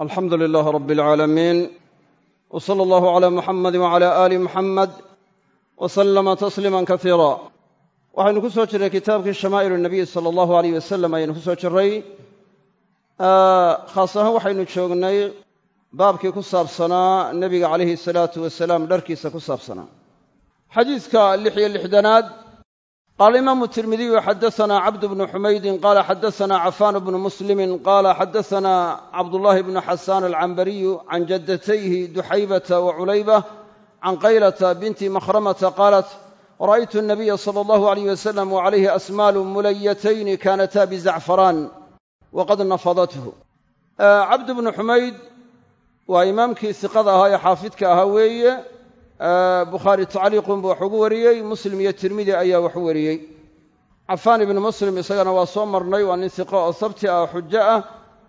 alxamdu lilaah rab اlcaalamiin w sala allahu cala muxamadi wcala aali muxamed w salama tasliima kasiira waxaynu ku soo jirray kitaabkii shamaa'il nabiy sala allahu aleyh wasalam ayaynu ku soo jirray khaas ahaan waxaynu joognay baabkii ku saabsanaa nebiga calayhi salaatu wasalaam dharkiisa ku saabsanaa xadiidka lix iyo lixdanaad qaala imaamu tirmidiyu xadasanaa cabd bnu xumaydin qaala xadasanaa cafaan bnu muslimin qaala xadasanaa cabdullaahi bnu xasaan alcambariyu can jaddatayhi duxaybata wa culayba can qaylata binti makhramata qaalat ra'aytu nabiya sala allahu alayh wasalam wa calayhi asmaalu mulayatayni kaanataa bizacfaraan waqad nafadathu cabd bnu xumayd waa imaamkii siqada ahaa ee xaafidka ahaa weeye bukhaari tacliiqun buu wax ugu wariyey muslim iyo tirmidi ayaa wax u wariyey cafaan ibnu muslim isagana waa soo marnay waa nin siqo oo sabti ah xujo ah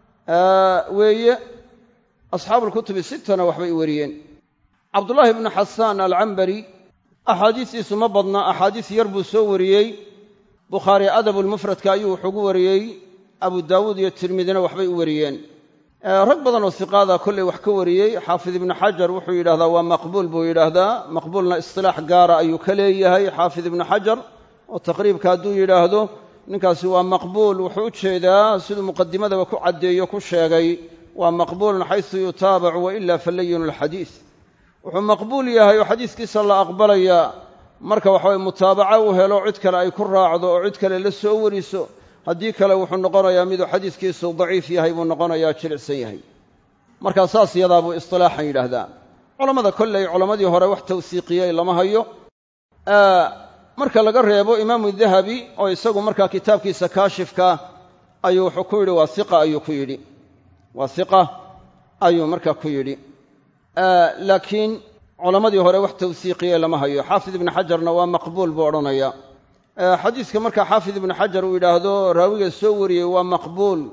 weeye asxaabuulkutubi sittana waxbay u wariyeen cabdullaahi ibnu xasaan alcambari axaadiistiisu ma badna axaadiis yar buu soo wariyey bukhaari adabulmufradka ayuu wax ugu wariyey abu daawuud iyo tirmidina waxbay u wariyeen rag badan oo siqaada kolley wax ka wariyey xaafid ibnu xajar wuxuu yidhahdaa waa maqbuul buu yidhaahdaa maqbuulna istilaax gaara ayuu ka leeyahay xaafid ibnu xajar oo taqriibka hadduu yidhaahdo ninkaasi waa maqbuul wuxuu u jeedaa siduu muqadimadaba ku caddeeyo ku sheegay waa maqbuulun xaysu yutaabacu waila falayinu alxadiid wuxuu maqbuul yahay oo xadiiskiisa la aqbalaya marka waxaweye mutaabaco u helo cid kale ay ku raacdo oo cid kale la soo wariso haddii kale wuxuu noqonayaa miduu xadiiskiisu daciif yahay buu noqonayaa jilicsan yahay markaa saas yadaabuu istilaaxan yidhaahdaa culammada kolley culammadii hore wax tawsiiqiyey lama hayo marka laga reebo imaamu dahabi oo isagu markaa kitaabkiisa kaashifka ayuu wuxuu ku yidhi waa iqa ayuu ku yidhi waa iqa ayuu markaa ku yidhi laakiin culammadii hore wax tawsiiqiyey lama hayo xaafid ibnu xajarna waa maqbuul buu odhanaya xadiiska markaa xaafid ibnu xajar uu yidhaahdo raawiga soo wariyey waa maqbuul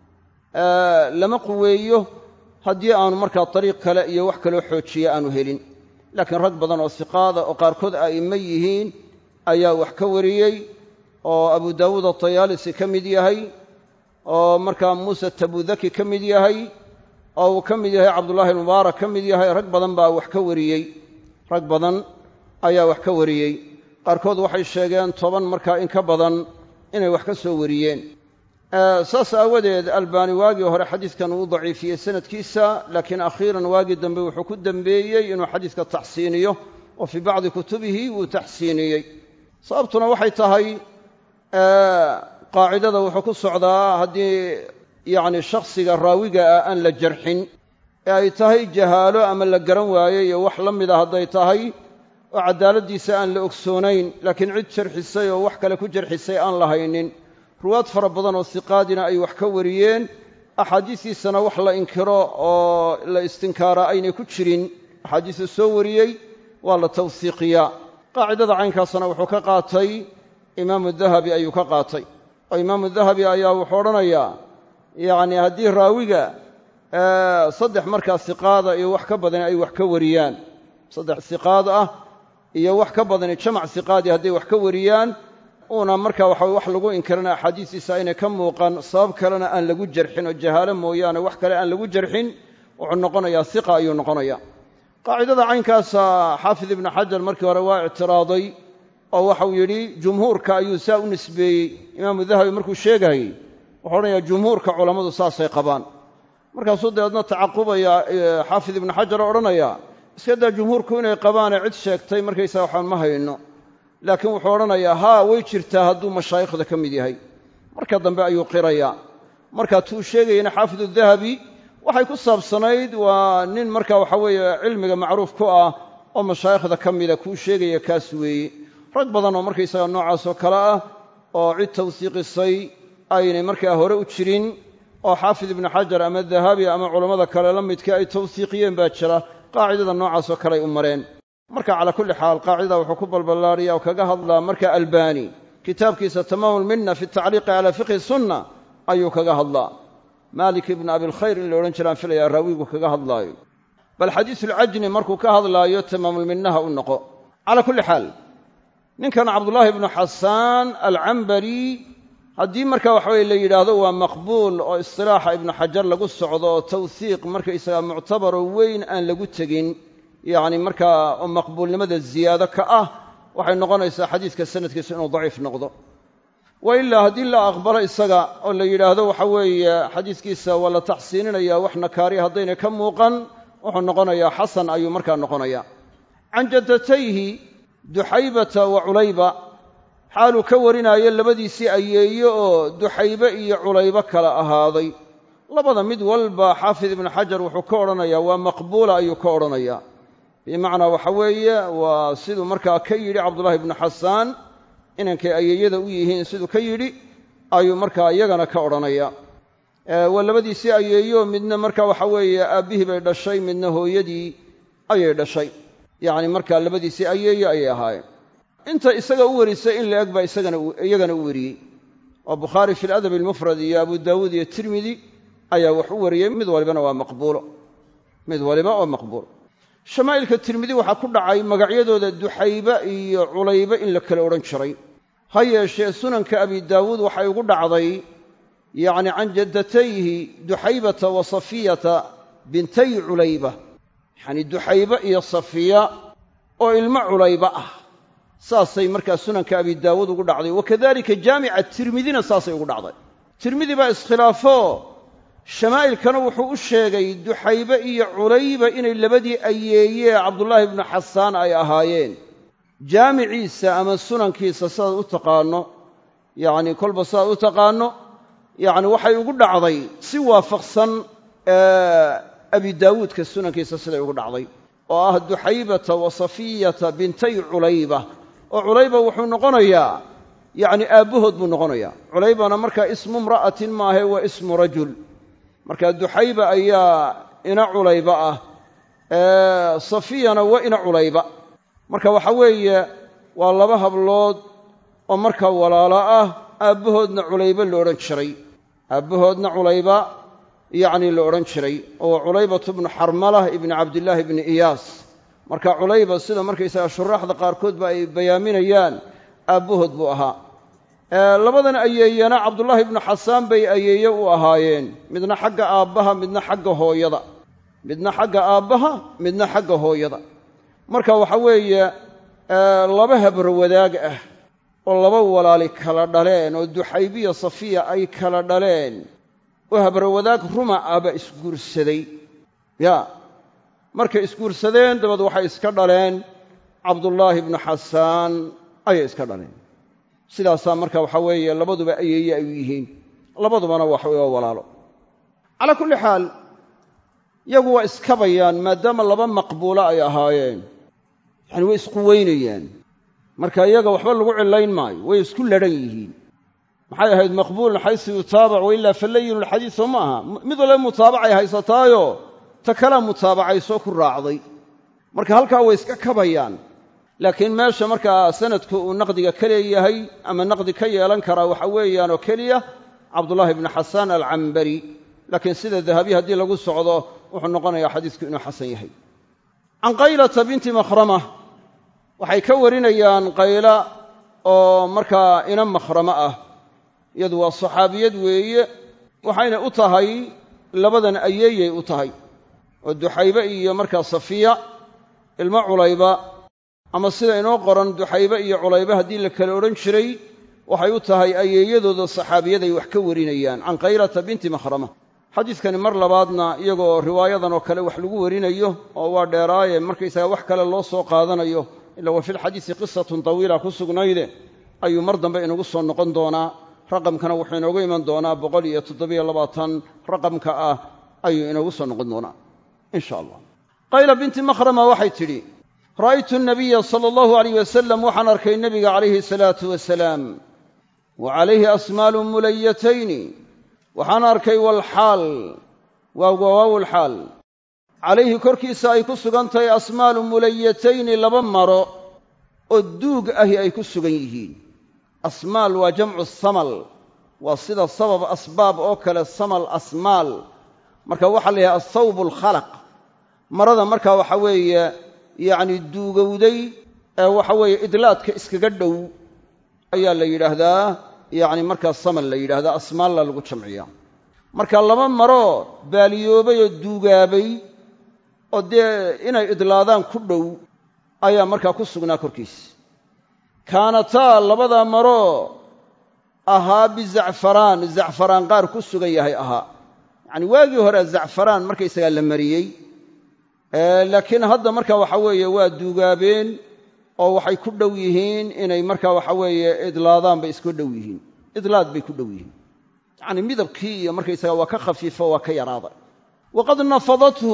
lama quweeyo haddii aanu markaa dariiq kale iyo wax kaloo xoojiya aanu helin laakiin rag badan oo siqaada oo qaarkood a'immo yihiin ayaa wax ka wariyey oo abu daawuud atayaalisi ka mid yahay oo markaa muuse tabudaki ka mid yahay oo uu ka mid yahay cabdullaahi mubaarak ka mid yahay rag badan baa wax ka wariyey rag badan ayaa wax ka wariyey qaarkood waxay sheegeen toban markaa in ka badan inay wax ka soo wariyeen saas aawadeed albaani waagii hore xadiidkan uu daciifiyey sanadkiisa laakiin akhiiran waagii dambe wuxuu ku dembeeyey inuu xadiidka taxsiiniyo oo fii bacdi kutubihi wuu taxsiiniyey sababtuna waxay tahay qaacidada wuxuu ku socdaa haddii yacni shakhsiga raawiga ah aan la jarxin ee ay tahay jahaalo ama la garan waaye iyo wax la mida hadday tahay oo caddaaladdiisa aan la ogsoonayn laakiin cid jarxisay oo wax kale ku jarxisay aan la haynin ruwaad fara badan oo siqaadina ay wax ka wariyeen axaadiistiisana wax la inkiro oo la istinkaaraa aynay ku jirin axaadiisu soo wariyey waa la tawsiiqiyaa qaacidada caynkaasna wuxuu ka qaatay imaamu dahabi ayuu ka qaatay oo imaamu dahabi ayaa wuxuu odhanayaa yacni haddii raawiga saddex markaa siqaada iyo wax ka badan ay wax ka wariyaan saddex siqaad ah iyo wax ka badani jamac siqaadi hadday wax ka wariyaan uuna markaa waxa wax lagu inkirana axaadiistiisa aynay ka muuqan sabab kalena aan lagu jarxin oo jahaalo mooyaane wax kale aan lagu jarxin wuxuu noqonayaa siqa ayuu noqonaya qaacidada caynkaasa xaafid ibnu xajar markii hore waa ictiraaday oo waxau yidhi jumhuurka ayuu saa u nisbeeyey imaamu dahabi markuu sheegayey wuxuu odhanayaa jumhuurka culammadu saasay qabaan markaasuu dabeedna tacaqubaya xaafid ibnu xajar oo odhanaya iska daa jumhuurku inay qabaane cid sheegtay markaysaa waxaan ma hayno laakiin wuxuu odhanayaa haa way jirtaa hadduu mashaayikhda ka mid yahay marka dambe ayuu qirayaa markaa tuu sheegayana xaafidu dahabi waxay ku saabsanayd waa nin marka waxa weeye cilmiga macruuf ku ah oo mashaayikhda ka mida kuu sheegaya kaas weeye rag badan oo markaysaga noocaasoo kale ah oo cid tawsiiqisay aynay markaa hore u jirin oo xaafid ibnu xajar ama dahabi ama culammada kale la midka ay tawsiiqiyeen baa jira qaacidada noocaasoo kale ay u mareen marka calaa kulli xaal qaacidada wuxuu ku balballaariya oo kaga hadlaa marka albani kitaabkiisa tamaamulminna fi tacliiqi calaa fiqhi sunna ayuu kaga hadlaa maalik ibnu abilkhayr in la odhan jiraan filayaa raawigu kaga hadlaayo bal xadiisulcajni markuu ka hadlaayo tamaamulminnaha u noqo calaa kulli xaal ninkan cabdullaahi ibnu xasaan alcambari haddii marka waxa weye la yidhaahdo waa maqbuul oo istilaaxa ibnu xajar lagu socdo oo tawhiiq markaysaga muctabaroo weyn aan lagu tegin yacni markaa oo maqbuulnimada ziyaado ka ah waxay noqonaysaa xadiidka sanadkiisu inuu daciif noqdo wa ilaa haddii la aqbalo isaga oo la yidhaahdo waxa weeye xadiiskiisa waa la taxsiininaya wax nakaariya haddayna ka muuqan wuxuu noqonayaa xasan ayuu markaa noqonaya can jaddatayhi duxaybata wa culayba xaaluu ka warinaayo labadiisii ayeeyo oo duxaybe iyo culaybo kala ahaaday labada mid walba xaafid ibnu xajar wuxuu ka odhanayaa waa maqbuula ayuu ka odhanayaa bimacnaa waxa weeye waa siduu markaa ka yidhi cabdullahi ibnu xasaan inankay ayeeyada u yihiin siduu ka yidhi ayuu markaa iyagana ka odhanaya waa labadiisii ayeeyo midna marka waxa weeye aabbihii bay dhashay midna hooyadii ayay dhashay yacni markaa labadiisii ayeeyo ayay ahaayeen inta isaga u warisay in la eg baa iyagana u wariyey oo bukhaari fi ladabi almufrad iyo abu daawuud iyo tirmidi ayaa wax u wariyey mid walibana waa maqbuulo mid waliba waa maqbuulo shamaa'ilka tirmidi waxaa ku dhacay magacyadooda duxaybe iyo culaybe in la kala odhan jiray ha yeeshee sunanka abi daawuud waxay ugu dhacday yacni can jaddatayhi duxaybata wa safiyata bintay culayba yacni duxaybe iyo safiya oo ilmo culayba ah saasay markaa sunanka abi daawuud ugu dhacday wakadalika jaamica tirmidina saasay ugu dhacday tirmidi baa iskhilaafo shamaa'ilkana wuxuu u sheegay duxaybe iyo culayba inay labadii ayeeyee cabdullaahi ibnu xasaan ay ahaayeen jaamiciisa ama sunankiisa sidaad u taqaanno yacni kolba sidaad u taqaanno yacni waxay ugu dhacday si waafaqsan abi daawuudka sunankiisa siday ugu dhacday oo ah duxaybata wa safiyata bintay culayba oo culayba wuxuu noqonayaa yacni aabbahood buu noqonayaa culaybana markaa ismu imra'atin maahe waa ismu rajul marka duxayba ayaa ina culayba ah safiyana waa ina culayba marka waxa weeye waa laba hablood oo markaa walaalo ah aabbahoodna culayba la odhan jiray aabbahoodna culayba yacni la odhan jiray oo culaybatu bnu xarmalah ibni cabdillaahi ibni iyaas marka culayba sida markaysaga shuraaxda qaarkoodba ay bayaaminayaan aabbahood buu ahaa labadan ayeeyana cabdullaahi ibnu xasaan bay ayeeye u ahaayeen midna xagga aabbaha midna xagga hooyada midna xagga aabbaha midna xagga hooyada marka waxa weeye laba habro wadaag ah oo laba walaali kala dhaleen oo duxaybiya safiya ay kala dhaleen oo habro wadaag ruma ahba isguursaday ya markay isguursadeen dabeed waxay iska dhaleen cabdullaahi ibnu xasaan ayay iska dhaleen sidaasaa marka waxa weeye labaduba ayeeye ay u yihiin labadubana wax waa walaalo calaa kulli xaal yagu waa iskabayaan maadaama laba maqbuulo ay ahaayeen yacani way isquweynayaan marka iyaga waxba lagu cillayn maayo way isku ladhan yihiin maxay ahayd maqbuulun xaysu yutaabac wailaa falayinu lxadiid soo ma aha mid walba mutaabacay haysataayo ta kalaa mutaabacaysoo ku raacday marka halkaa way iska kabayaan laakiin meesha markaa sanadku uu naqdiga ka leeyahay ama naqdi ka yeelan karaa waxa weeyaan oo keliya cabdullaahi ibnu xasaan alcambari laakiin sida dahabiya haddii lagu socdo wuxuu noqonayaa xadiisku inuu xasan yahay can qaylata binti makhrama waxay ka warinayaan qayla oo markaa ina makhrama ah iyadu waa saxaabiyad weeye waxayna u tahay labadan ayeeyay u tahay oo duxaybe iyo markaa safiya ilmo culayba ama sida inoo qoran duxaybe iyo culaybe haddii la kala odhan jiray waxay u tahay ayeeyadooda saxaabiyaday wax ka warinayaan can qaylata binti makhrama xadiidkani mar labaadna iyagoo riwaayadan oo kale wax lagu warinayo oo waa dheeraaye markaysaga wax kale loo soo qaadanayo ila wa fi lxadiisi qisatun tawiila ku sugnayde ayuu mar dambe inagu soo noqon doonaa raqamkana wuxuu inoogu iman doonaa boqol iyo toddobiyo labaatan raqamka ah ayuu inoogu soo noqon doonaa in sha allah qayla binti makhrama waxay tidhi ra'aytu nabiya sala allahu alayh wasalam waxaan arkay nebiga calayhi salaatu wasalaam wa calayhi asmaalu mulayatayni waxaan arkay walxaal waa wawaawulxaal calayhi korkiisa ay ku sugan tahay asmaalu mulayatayni laba maro oo duug ahi ay ku sugan yihiin asmaal waa jamcu samal waa sida sabab asbaab oo kale samal asmaal marka waxaa la yidhaha athawb alkhalaq marada markaa waxa weeye yacni duugowday ee waxa weeye idlaadka iskaga dhow ayaa la yidhaahdaa yacni markaa saman la yidhaahda asmaalla lagu jamciyaa marka laba maroo baaliyoobay oo duugaabay oo dee inay idlaadaan ku dhow ayaa markaa ku sugnaa korkiisa kaanataa labada maroo ahaa bizacfaraan zacfaraan qaar ku sugan yahay ahaa yacani waagii hore zacfaraan markaysagaa la mariyey laakiin hadda marka waxa weeye waa duugaabeen oo waxay ku dhow yihiin inay marka waxa weeye idlaadaan bay isku dhow yihiin idlaad bay ku dhow yihiin yacni midabkii iyo markaysaga waa ka khafiifo waa ka yaraaday waqad nafadathu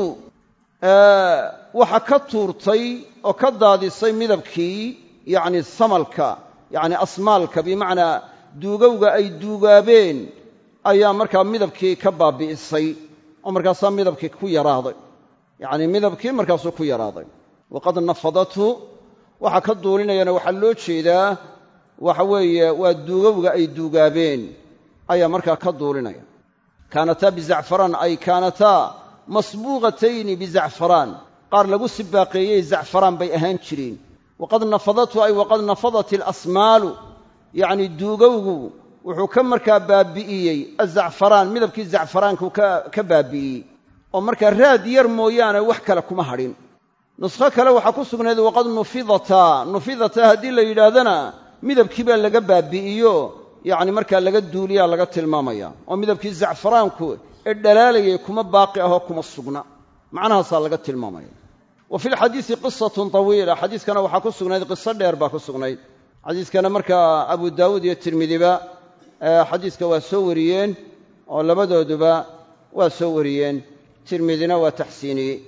waxa ka tuurtay oo ka daadisay midabkii yacni samalka yacni asmaalka bimacnaa duugowga ay duugaabeen ayaa markaa midabkii ka baabi'isay oo markaasaa midabkii ku yaraaday yacni midabkii markaasuu ku yaraaday waqad nafadathu waxa ka duulinayana waxaa loo jeedaa waxa weeye waa duugowga ay duugaabeen ayaa markaa ka duulinaya kaanataa bizacfaraan ay kaanataa masbuuqatayni bizacfaraan qaar lagu sibaaqeeyey zacfaraan bay ahaan jireen waqad nafadathu ay waqad nafadat alasmaalu yacni duugowgu wuxuu ka markaa baabi'iyey azacfaraan midabkii zacfaraanku ka baabi'iyey oo markaa raad yar mooyaane wax kale kuma hadhin nuskho kale waxaa ku sugnayd waqad nufidataa nufidataa haddii la yidhaahdana midabkii baa laga baabi'iyo yacni markaa laga duuliyaa laga tilmaamaya oo midabkii zacfaraanku ee dhalaalayay kuma baaqi ahoo kuma sugna macnahaasaa laga tilmaamaya wa fi lxadiisi qisatun tawiila xadiiskana waxaa ku sugnayd qiso dheer baa ku sugnayd xadiiskana markaa abu daawuud iyo tirmidiba xadiiska waa soo wariyeen oo labadooduba waa soo wariyeen tirmidina waa taxsiiniyey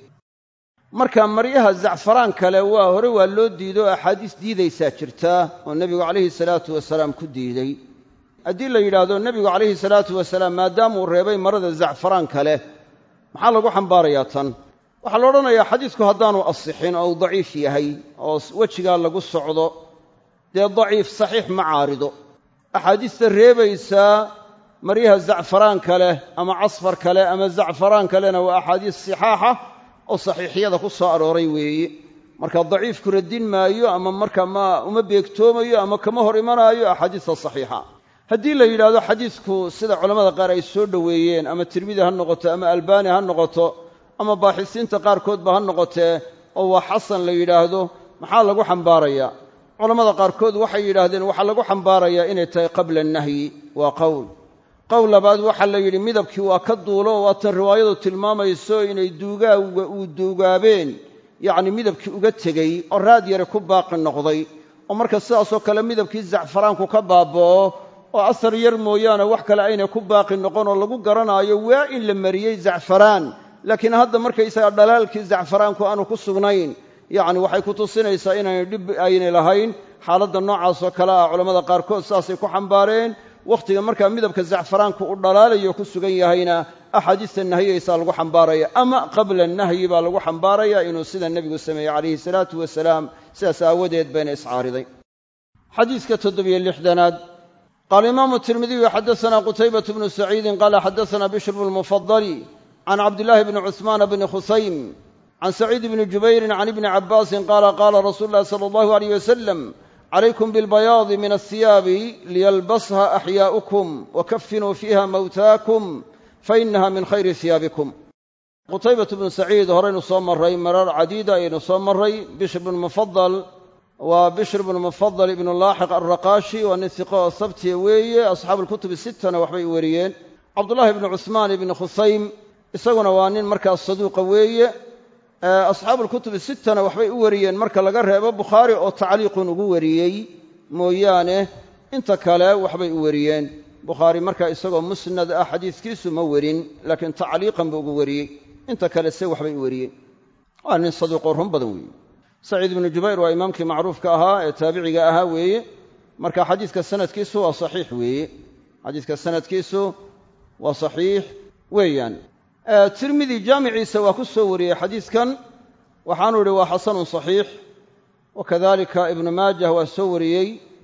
marka maryaha zacfaraan kale waa hore waa loo diido oo axaadiis diidaysaa jirta oo nebigu calayhi salaatu wasalaam ku diiday haddii la yidhaahdo nebigu calayhi salaatu wasalaam maadaamuu reebay marada zacfaraan kale maxaa lagu xambaarayaa tan waxaa la odhanayaa xadiisku haddaanu asixin oo uu daciif yahay oo wejigaa lagu socdo dee daciif saxiix ma caarido axaadiista reebaysaa maryaha zacfaraan kale ama casfar kale ama zacfaraan kalena waa axaadiis sixaaxa oo saxiixyada ku soo arooray weeye marka daciifku radin maayo ama marka ma uma beegtoomayo ama kama hor imanaayo axaadiista saxiixa haddii la yidhaahdo xadiisku sida culammada qaar ay soo dhoweeyeen ama tirmidi ha noqoto ama albaani ha noqoto ama baaxisiinta qaarkoodba ha noqotee oo waa xasan la yidhaahdo maxaa lagu xambaarayaa culammada qaarkood waxay yidhaahdeen waxaa lagu xambaarayaa inay tahay qabla annahyi waa qowl qowl labaad waxaa la yidhi midabkii waa ka duulo oo waatan riwaayadu tilmaamayso inay duugaawga uu duugaabeen yacni midabkii uga tegey oo raad yare ku baaqi noqday oo marka sidaasoo kale midabkii zacfaraanku ka baaba'o oo asar yar mooyaane wax kale aynay ku baaqi noqon oo lagu garanaayo waa in la mariyey zacfaraan laakiin hadda markaysaga dhalaalkii zacfaraanku aanu ku sugnayn yacni waxay ku tusinaysaa inaynay dhib aynay lahayn xaaladda noocaasoo kale ah culammada qaarkood saasay ku xambaareen wakhtiga markaa midabka zacfaraanku u dhalaalayo ku sugan yahayna axaadiista nahiyaysaa lagu xambaaraya ama qabla nahyi baa lagu xambaaraya inuu sida nebigu sameeyey calayhi salaatu wasalaam sidaas aawadeed bayna iscaariday xadiiska toddobiyo lixdanaad qaala imaamu tirmidiyu xadaana qutaybatu bnu saciidin qaala xadaana bishr bnu lmufadali can cabdillaahi bni cuhmaana bni khusaym can saciid bni jubayrin can ibni cabbaasin qaala qaala rasuulu llahi sala allahu aleyh wasalam calaykum bilbayaadi min asiyaabi liyalbasha axyaa'ukum wakafinuu fiiha mawtaakum fainaha min khayri hiyaabikum qutaybatu bnu saciid horaynu soo marray marar cadiida ayaynu soo marray bishr bnu mufadal waa bishr bnu mufadal ibnu laaxiq alraqaashi waa nin hiqo oo sabtiya weeye asxaabu lkutubi sittana waxbay wariyeen cabdullahi bni cuhmaan ibni khusaym isaguna waa nin markaas saduuqa weeye asxaabu lkutubi sittana waxbay u wariyeen marka laga reebo bukhaari oo tacliiqun ugu wariyey mooyaane inta kale waxbay u wariyeen bukhaari marka isagoo musnad ah xadiiskiisu ma werin laakiin tacliiqan buu ugu wariyey inta kale se waxbay u wariyeen waa nin saduuqoo run badan weeye saciid ibnu jubayr waa imaamkii macruufka ahaa ee taabiciga ahaa weeye marka xadiiska sanadkiisu waa saxiix weeye xadiiska sanadkiisu waa saxiix weeyaan tirmidi jaamiciisa waa ku soo wariyey xadiiskan waxaanu idhi waa xasanun saxiix wakadalika ibnu maajah waa soo wariyey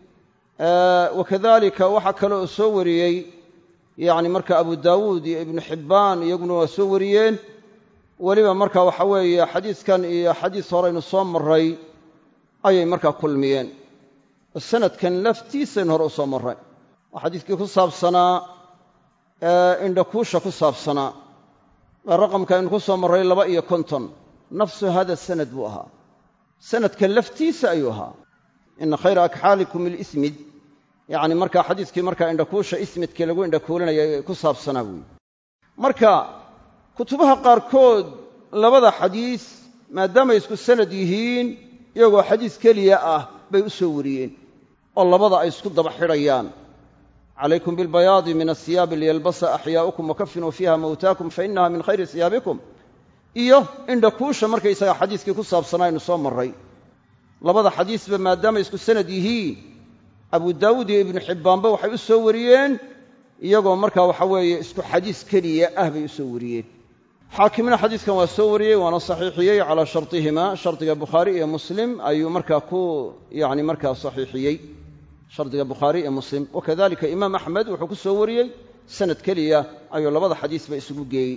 wakadalika waxaa kale oo soo wariyey yacni marka abu daawuud iyo ibnu xibbaan iyaguna waa soo wariyeen weliba marka waxa weeye xadiiskan iyo xadiis horeynu soo maray ayay markaa kulmiyeen sanadkan laftiisaynu hore u soo marray oo xadiiskii ku saabsanaa indhakuusha ku saabsanaa waa raqamka aynu ku soo marray laba iyo konton nafsu hada sanad buu ahaa sanadka laftiisa ayuu ahaa ina khayra akxaalikum ilismid yacni markaa xadiiskii markaa indhakuusha ismidkii lagu indhakuulinaya ku saabsanaa buuyi marka kutubaha qaarkood labada xadiis maadaamay isku sanad yihiin iyagoo xadiis keliya ah bay u soo wariyeen oo labada ay isku daba xidhayaan calaykum bilbayaadi min asiyaabi liyalbasa axyaa'ukum wakafinuu fiiha mawtaakum fa inaha min khayri siyaabikum iyo indhakuusha markaysagaa xadiiskii ku saabsanaa aynu soo marray labada xadiisba maadaamay isku sanad yihiin abu daawuud iyo ibnu xibbaanba waxay u soo wariyeen iyagoo markaa waxa weeye isku xadiis keliya ah bay u soo wariyeen xaakimna xadiiskan waa soo wariyey waana saxiixiyey calaa shartihima shardiga bukhaari iyo muslim ayuu markaa ku yani markaa saxiixiyey shardiga bukhaari iyo muslim wakadalika imaam axmed wuxuu ku soo wariyey sanad keliya ayuu labada xadiisba isugu geeyey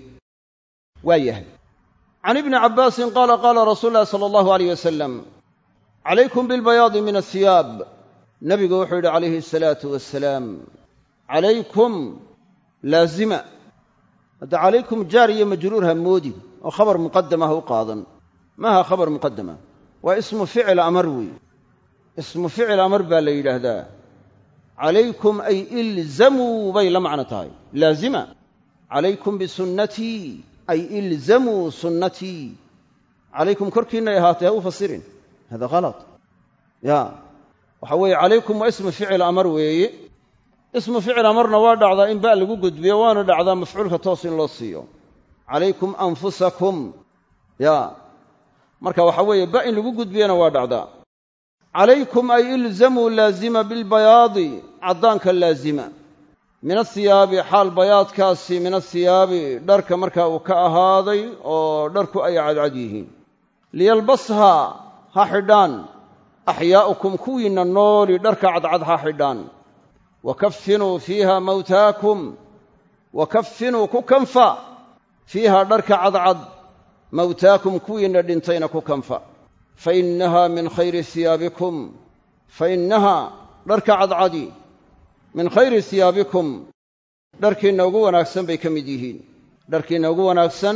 waa yahay can ibni cabbaasin qaala qaala rasuulu llahi sala allahu aleyh wasalam calaykum bilbayaadi min asiyaab nabigu wuxuu yidhi calayhi asalaatu wasalaam calaykum laazima hadda calaykum jaar iyo majruur ha moodin oo khabar muqadama ha u qaadan maaha khabar muqadama waa ismu ficil amar weeye ismu ficil amar baa la yidhaahdaa calaykum ay ilzamuu bay la macno tahay laazima calaykum bisunnatii ay ilzamuu sunnatii calaykum korkiinay ahaatay ha u fasirin hada halad ya waxa weeye calaykum waa ismu ficil amar weeye ismu ficil amarna waa dhacdaa in ba lagu gudbiyo waana dhacdaa mafcuulka toos in loo siiyo calaykum anfusakum ya marka waxa weeye ba in lagu gudbiyana waa dhacdaa calaykum ay ilzamuu laazima bilbayaadi caddaanka laazima min asiyaabi xaal bayaadkaasi min asiyaabi dharka markaa uu ka ahaaday oo dharku ay cadcad yihiin liyalbasha ha xidhaan axyaa'ukum kuwiinna nooli dharka cadcad ha xidhaan wakafinuu fiiha mawtaakum wakafinuu ku kanfa fiiha dharka cadcad mawtaakum kuwiinna dhintayna ku kanfa fa innaha min khayri siyaabikum fa innaha dharka cadcadi min khayri siyaabikum dharkiinna ugu wanaagsan bay ka mid yihiin dharkiinna ugu wanaagsan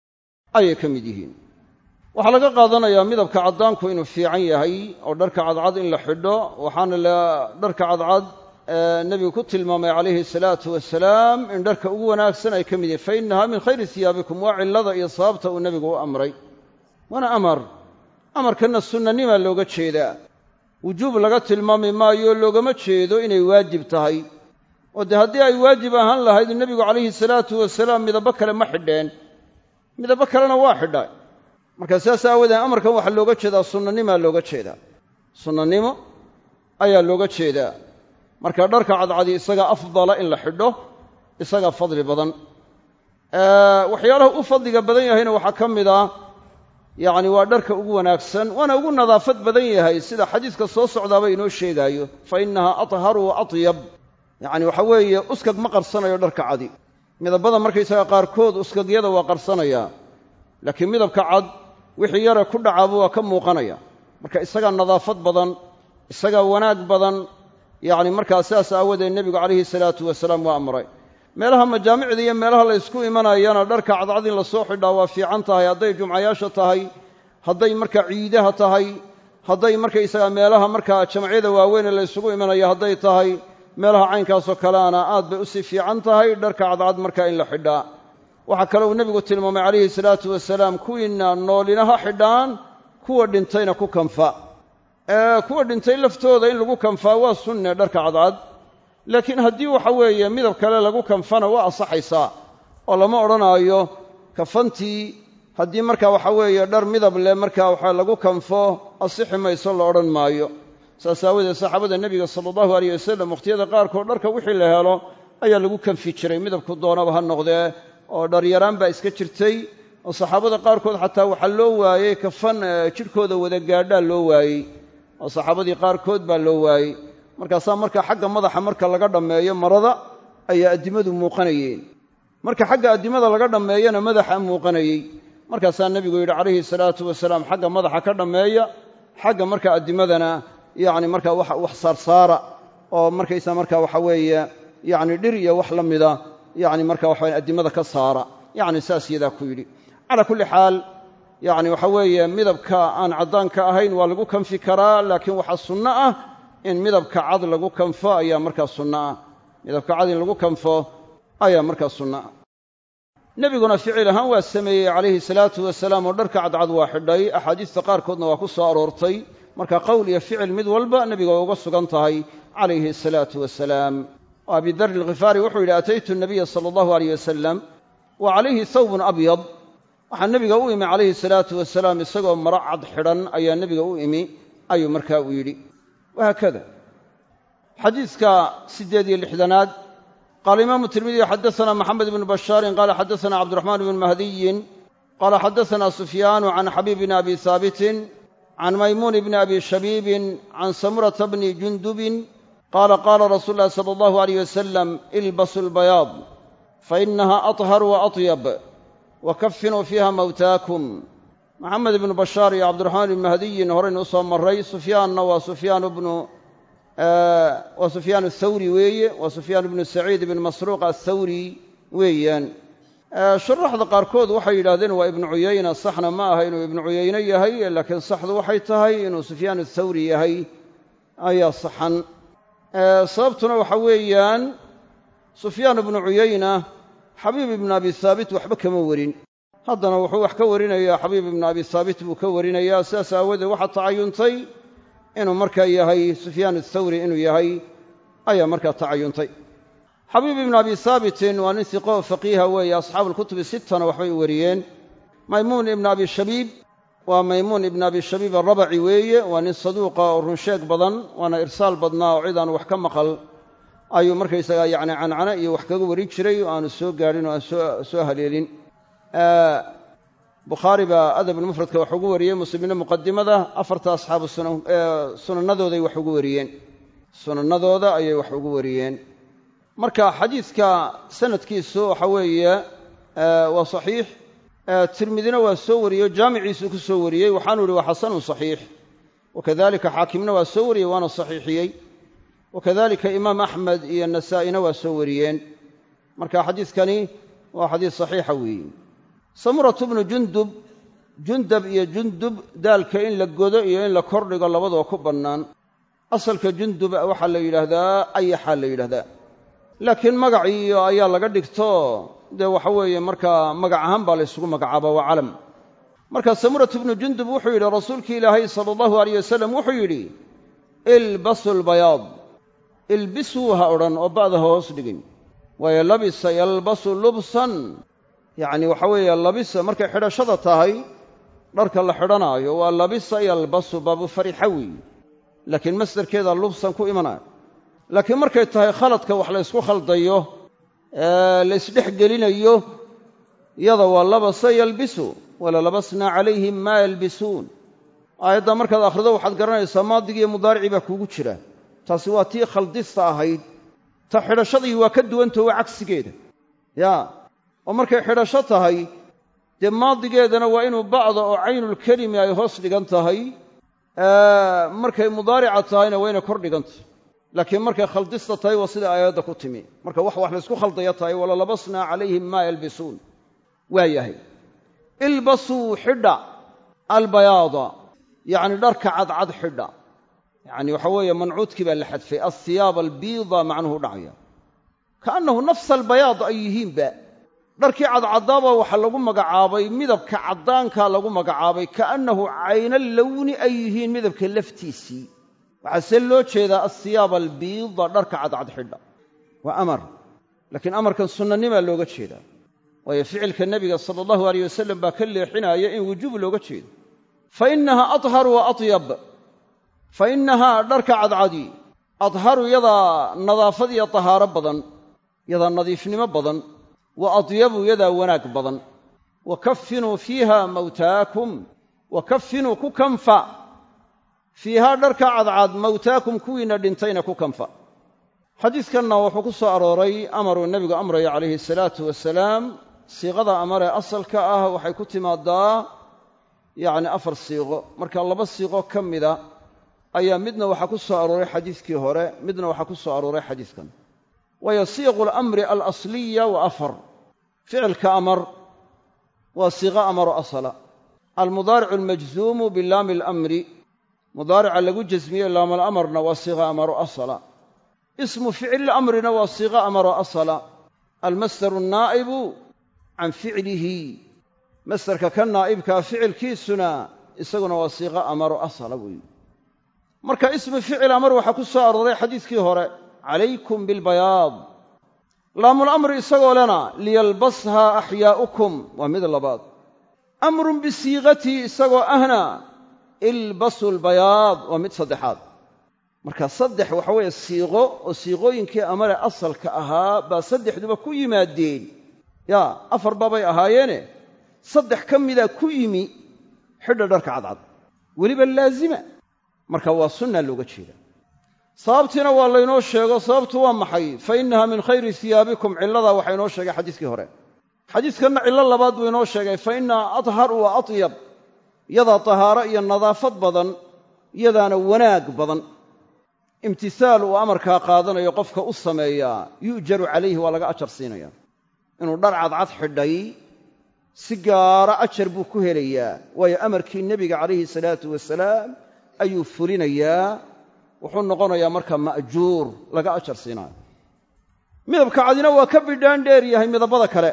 ayay ka mid yihiin waxaa laga qaadanayaa midabka caddaanku inuu fiican yahay oo dharka cadcad in la xidho waxaana la dharka cadcad nebigu ku tilmaamay calayhi salaatu wasalaam in dharka ugu wanaagsan ay ka mid yihiin fa innaha min khayri siyaabikum waa cillada iyo sababta uu nebigu u amray waana amar amarkanna sunnanimaa looga jeedaa wujuub laga tilmaami maayo loogama jeedo inay waajib tahay oo dee haddii ay waajib ahaan lahayd nebigu calayhi salaatu wasalaam midabo kale ma xidheen midabo kalena waa xidha marka sidaas aawoodee amarkan waxaa looga jeedaa sunnanimaa looga jeedaa sunnanimo ayaa looga jeedaa marka dharka cadcadi isagaa afdala in la xidho isagaa fadli badan waxyaalaha u fadliga badan yahayna waxaa ka mid ah yacni waa dharka ugu wanaagsan waana ugu nadaafad badan yahay sida xadiiska soo socdaaba inoo sheegaayo fa innahaa atharu wa atyab yacni waxa weeye uskag ma qarsanayo dharka cadi midabada markaysaga qaarkood uskagyada waa qarsanayaa laakiin midabka cad wixii yare ku dhacaaba waa ka muuqanaya marka isagaa nadaafad badan isagaa wanaag badan yacni markaa sidaas aawadeed nebigu calayhi salaatu wasalaam waa amray meelaha majaamicda iyo meelaha la ysku imanayana dharka cadcad in la soo xidhaa waa fiican tahay hadday jumcayaasha tahay hadday markaa ciidaha tahay hadday markaysagaa meelaha markaa jamcyada waaweyn ee la ysugu imanayo hadday tahay meelaha caynkaasoo kaleana aad bay usii fiican tahay dharka cadcad markaa in la xidhaa waxaa kale uu nebigu tilmaamay calayhi salaatu wasalaam kuwiinna noolina ha xidhaan kuwa dhintayna ku kanfa kuwa dhintay laftooda in lagu kanfaa waa sunne dharka cadcad laakiin haddii waxa weeye midab kale lagu kanfana waa ansaxaysaa oo lama odhanaayo kafantii haddii marka waxa weeye dhar midab leh markaa waxa lagu kanfo asixi mayso la odhan maayo saas aawadeed saxaabada nebiga sala allahu aleyh wasalam wakhtiyada qaarkood dharka wixii la helo ayaa lagu kanfi jiray midabku doonaba ha noqdee oo dharyaraan baa iska jirtay oo saxaabada qaarkood xataa waxaa loo waayey kafan jidhkooda wada gaadhaa loo waayey oo saxaabadii qaarkood baa loo waayey markaasaa marka xagga madaxa marka laga dhammeeyo marada ayaa addimadu muuqanayeen marka xagga addimada laga dhammeeyana madaxa muuqanayey markaasaa nebigu yidhi calayhi salaatu wasalaam xagga madaxa ka dhammeeya xagga marka addimadana yacni markaa wax saarsaara oo markaysa marka waxa weeye yacni dhir iyo wax la mida yacni marka waxawaye addimada ka saara yacni saas yadaa ku yidhi calaa kulli xaal yacni waxa weeye midabka aan caddaanka ahayn waa lagu kanfi karaa laakiin waxaa sunno ah in midabka cad lagu kanfo ayaa markaa sunno ah midabka cad in lagu kanfo ayaa markaa sunno ah nebiguna ficil ahaan waa sameeyey calayhi salaatu wasalaam oo dharka cadcad waa xidhay axaadiista qaarkoodna waa ku soo aroortay marka qowl iyo ficil mid walba nebiga waa uga sugan tahay calayhi asalaatu wasalaam oo abidari alkhifaari wuxuu yidhi ataytu nabiya sala allahu aleyh wasalam wa calayhi thawbun abyad waxaa nebiga u imi calayhi salaatu wasalaam isagoo maro cad xidhan ayaa nebiga u imi ayuu markaa uu yidhi wahaakada xadiidka siddeed iyo lixdanaad qaala imaamu tirmidiy xadaana maxamed ibnu bashaarin qaala xadaana cabdiraxmaan ibnu mahdiyin qaala xadaana sufyaanu can xabiib bni abi haabitin can maymuun bni abi shabiibin can samurata bni jundubin qaala qaala rasuulu llahi sala allahu aleyh wasalam ilbasu lbayaad fainaha aطhar wa aطyab wakafinuu fiiha mawtaakum maxamed ibnu bashaar iyo cabdiraxmaan ibnu mahdiyin horaynu u soo marray sufyaanna waa sufyaan bnu waa sufyaan athawri weeye waa sufyaan ibnu saciid ibnu masruuq athawri weeyaan shuraxda qaarkood waxay yidhahdeen waa ibnu cuyayna saxna ma aha inuu ibnu cuyayne yahay laakiin saxdu waxay tahay inuu sufyaan athawri yahay ayaa saxan sababtuna waxa weeyaan sufyaan ibnu cuyayna xabiib ibnu abi haabit waxba kama warin haddana wuxuu wax ka warinayaa xabiib ibnu abi haabit buu ka warinayaa sidaas aawadeed waxaa tacayuntay inuu markaa yahay sufyaan athawri inuu yahay ayaa markaa tacayuntay xabiib ibnu abi haabitin waa nin hiqo oo faqiiha weeye asxaabu alkutubi sittana waxbay wariyeen maymuun ibnu abi shabiib waa maymuun ibnu abi shabiib arabaci weeye waa nin saduuqa oo runsheeg badan waana irsaal badnaa oo cid aanu wax ka maqal ayuu markaysagaa yacni cancane iyo wax kaga warin jiray oo aanu soo gaadhin oo aan soo haleelin bukhaari baa adabulmufradka wax ugu wariyey muslimina muqadimada afarta asxaabu sunannadooday wax ugu wariyeen sunannadooda ayay wax ugu wariyeen marka xadiidka sanadkiisu waxa weeye waa saxiix tirmidina waa soo wariyey oo jaamiciisuu ku soo wariyey waxaanu ihi waa xasanun saxiix wakadalika xaakimna waa soo wariyey waana saxiixiyey wakadalika imaam axmed iyo nasaa'ina waa soo wariyeen marka xadiidkani waa xadiis saxiixa weeye samuratu bnu jundub jundab iyo jundub daalka in la godo iyo in la kordhigo labadoo ku bannaan asalka jundub waxaa la yidhaahdaa ayaxaa la yidhahdaa laakiin magaciiyo ayaa laga dhigto dee waxa weeye markaa magac ahaan baa la ysugu magacaaba waa calam marka samuratu bnu jundub wuxuu yidhi rasuulkii ilaahay sala allahu aleyh wasalam wuxuu yidhi ilbasu lbayaad ilbisuu ha odhan oo ba'da ha hoos dhigin waayo labisa yalbasu lubsan yacni waxa weeye labisa markay xidhashada tahay dharka la xidhanaayo waa labisa yalbasu baabu farixa weeye laakiin masdarkeeda lubsan ku imanaya laakiin markay tahay khaladka wax la ysku khaldayo la ysdhex gelinayo yada waa labasa yalbisu walalabasnaa calayhim maa yalbisuun aayadda markaad akhrido waxaad garanaysaa maadigiiyo mudaaricii baa kuugu jira taasi waa tii khaldista ahayd ta xidhashadii waa ka duwantao waa cagsigeeda yaa oo markay xidhasho tahay dee maadigeedana waa inuu ba'da oo caynulkelimi ay hoos dhigan tahay markay mudaarica tahayna waa inay kor dhigantahy laakiin markay khaldista tahay waa sida aayadda ku timi marka wax wax laysku khaldaya tahay walalabasnaa calayhim maa yalbisuun waa yahay ilbasuu xidha albayaada yacni dharka cadcad xidha yacni waxa weeye mancuudkii baa la xadfay alhiyaaba albiida macnuhu dhacaya kaannahu nafsa albayaad ay yihiinba dharkii cadcadaaba waxaa lagu magacaabay midabka caddaankaa lagu magacaabay kaannahu cayna lowni ay yihiin midabka laftiisii waxaa see loo jeedaa alhiyaaba albiida dharka cadcad xidha waa amar laakiin amarkan sunnanimaa looga jeedaa waayo ficilka nebiga sala allahu aleyh wasalam baa ka leexinaya in wujuub looga jeedo fa innahaa adhar wa atyab fa innahaa dharka cadcadi adharu yadaa nadaafad iyo tahaaro badan yadaa nadiifnimo badan wa adyabu yadaa wanaag badan wa kafinuu fiiha mawtaakum wa kafinuu ku kanfa fiihaa dharka cadcad mawtaakum kuwiinna dhintayna ku kanfa xadiidkanna wuxuu ku soo arooray amaruu nebigu amraya calayhi asalaatu wasalaam siiqada amaree asalka ah waxay ku timaadaa yacni afar siiqo marka laba siiqo ka mida ayaa midna waxaa ku soo arooray xadiiskii hore midna waxaa ku soo arooray xadiiskan waayo siiqu lamri alasliya wa afar ficilka amar waa siiqo amaro asala almudaaricu almajzuumu bilaami alamri mudaarica lagu jasmiye laamalamarna waa siiqa amaro asala ismu ficli lamrina waa siiqo amaro asala almasdaru annaa'ibu can ficlihi masdarka ka naa'ibkaa ficilkiisuna isaguna waa siiqo amaro asala weeye marka ismu ficil amar waxaa ku soo arooray xadiiskii hore calaykum bilbayaad laamulamri isagoo lena liyalbashaa axyaa'ukum waa mid labaad amrun bisiiqatihi isagoo ahna ilbasu lbayaad waa mid saddexaad marka saddex waxa weeye siiqo oo siiqooyinkii amare asalka ahaa baa saddexduba ku yimaadeen yaa afar baabay ahaayeene saddex ka mida ku yimi xidha dharka cadcad weliba laazima marka waa sunna looga jeeda sababtiina waa laynoo sheego sababtu waa maxay fa innaha min khayri hiyaabikum cilladaa waxaa inoo sheegay xadiiskii hore xadiiskanna cillo labaad buu inoo sheegay fa innaha adhar wa atyab yadaa tahaaro iyo nadaafad badan yadaana wanaag badan imtihaal uu amarkaa qaadanayo qofka u sameeyaa yu'jaru calayhi waa laga ajar siinaya inuu dhar cadcad xidhay si gaara ajar buu ku helayaa waayo amarkii nebiga calayhi salaatu wasalaam ayuu fulinayaa wuxuu noqonayaa marka ma'juur laga ajar siinaayo midabka cadina waa ka bidhaan dheer yahay midabada kale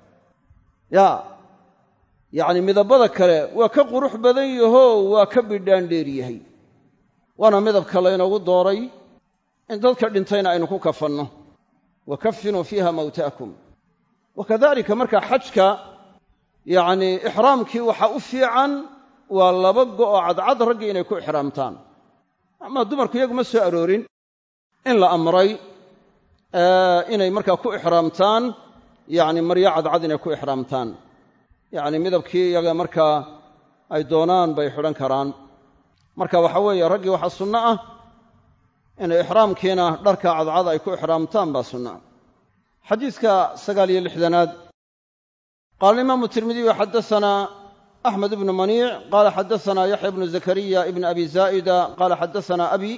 yaa yacni midabada kale waa ka qurux badan yahoo waa ka bidhaan dheer yahay waana midabka laynoogu dooray in dadka dhintayna aynu ku kafanno wa kafinuu fiiha mawta'akum wa kadalika markaa xajka yacnii ixraamkii waxa u fiican waa laba go'oo cadcad raggii inay ku ixraamtaan ama dumarku iyagu ma soo aroorin in la amray inay markaa ku ixraamtaan yacni maryo cadcad inay ku ixraamtaan yacni midabkii iyaga markaa ay doonaan bay xidhan karaan marka waxa weeye raggii waxaa sunno ah inay ixraamkiina dharka cadcad ay ku ixraamtaan baa sunno ah xadiidka sagaal iyo lixdanaad qaala alimaamu tirmidiyu xaddasanaa axmed ibnu maniic qaala xaddasanaa yaxya ibnu zakariya ibn abi zaa'ida qaala xaddasanaa abi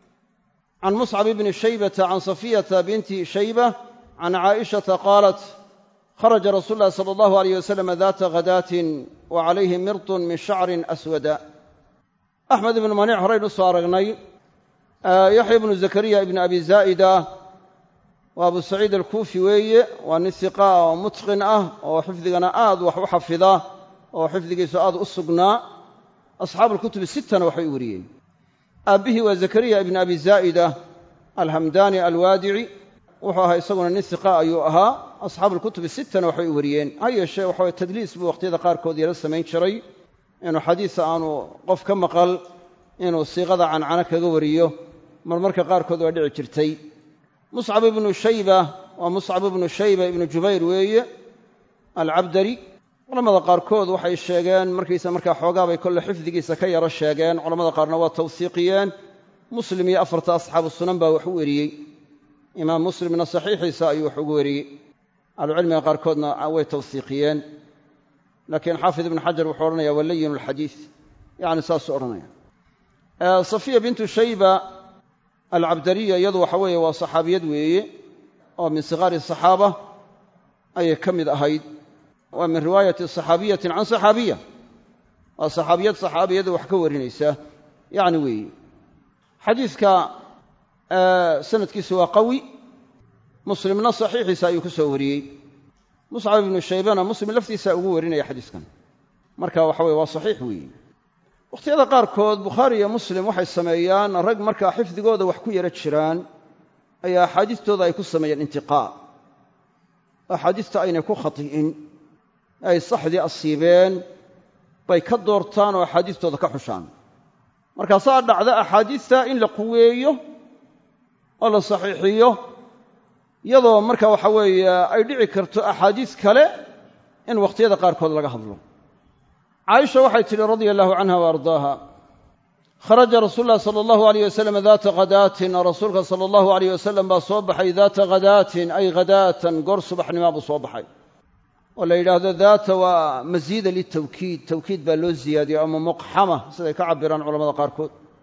can muscab ibni shaybata can safiyata binti shayba can caa'ishata qaalat kharaja rasuulu llahi sala allahu alayh wasalam daata ghadaatin wa calayhi mirtun min shacrin aswada axmed ibnu maniic horaynu soo aragnay yaxya ibnu zakariya ibni abi zaa'ida waa abu saciid alkuufi weeye waa nin hiqaa oo mutqin ah oo xifdigana aad wax u xafida oo xifdigiisu aad u sugnaa asxaabu alkutubi sittana waxay u wariyeen aabbihii waa zakariya ibni abi zaa'ida alhamdaani alwaadici wuxuu ahaa isaguna nin hiqa ayuu ahaa asxaabu alkutubi sittana waxay u wariyeen ha yeeshee waxa weye tadliis buu wakhtiyada qaarkood yala samayn jiray inuu xadiisa aanu qof ka maqal inuu siiqada cancano kaga wariyo marmarka qaarkood waa dhici jirtay muscab ibnu shayba waa muscab ibnu shayba ibnu jubayr weeye alcabdari culamada qaarkood waxay sheegeen markiisa markaa xoogaabay kolle xifdigiisa ka yaro sheegeen culamada qaarna waa tawsiiqiyeen muslim iyo afarta asxaabu sunan baa wax u weriyey imaam muslimna saxiixiisa ayuu wax ugu weriyey ahlucilmiga qaarkoodna way tawsiiqiyeen laakiin xaafid ibnu xajar wuxuu odhanaya waa layin alxadiid yacni saasuu odhanaya safiya bintu shayba alcabdariya iyadu waxa weeye waa saxaabiyad weeye oo min siqaari saxaaba ayay ka mid ahayd waa min riwaayati saxaabiyatin can saxaabiya waa saxaabiyad saxaabiyada wax ka warinaysa yacni weeye xadiidka sanadkiisu waa qawi muslimna saxiixiisa ayuu ku soo wariyey muscab ibnu shaybana muslim laftiisa ugu warinaya xadiiskan marka waxa weye waa saxiix weeye wakhtiyada qaarkood bukhaari iyo muslim waxay sameeyaan rag markaa xifdigooda wax ku yaro jiraan ayaa axaadiistooda ay ku sameeyeen intiqaa axaadiista aynay ku khati'in ay saxdii asiibeen bay ka doortaan oo axaadiistooda ka xushaan markaasaa dhacda axaadiista in la quweeyo oo la saxiixiyo iyadoo marka waxa weeye ay dhici karto axaadiis kale in wakhtiyada qaarkood laga hadlo caaisha waxay tidhi radia allahu canha wa ardaaha kharaja rasuulu llahi sala allahu alayh wasalam daata khadaatin rasuulka sala allahu alayh wasalam baa soo baxay daata khadaatin ay khadaatan goor subaxnimaa buu soo baxay oo la yidhaahdo daata waa masiida litawkiid tawkiid baa loo ziyaadiyey ama muqxama siday ka cabiraan culamada qaarkood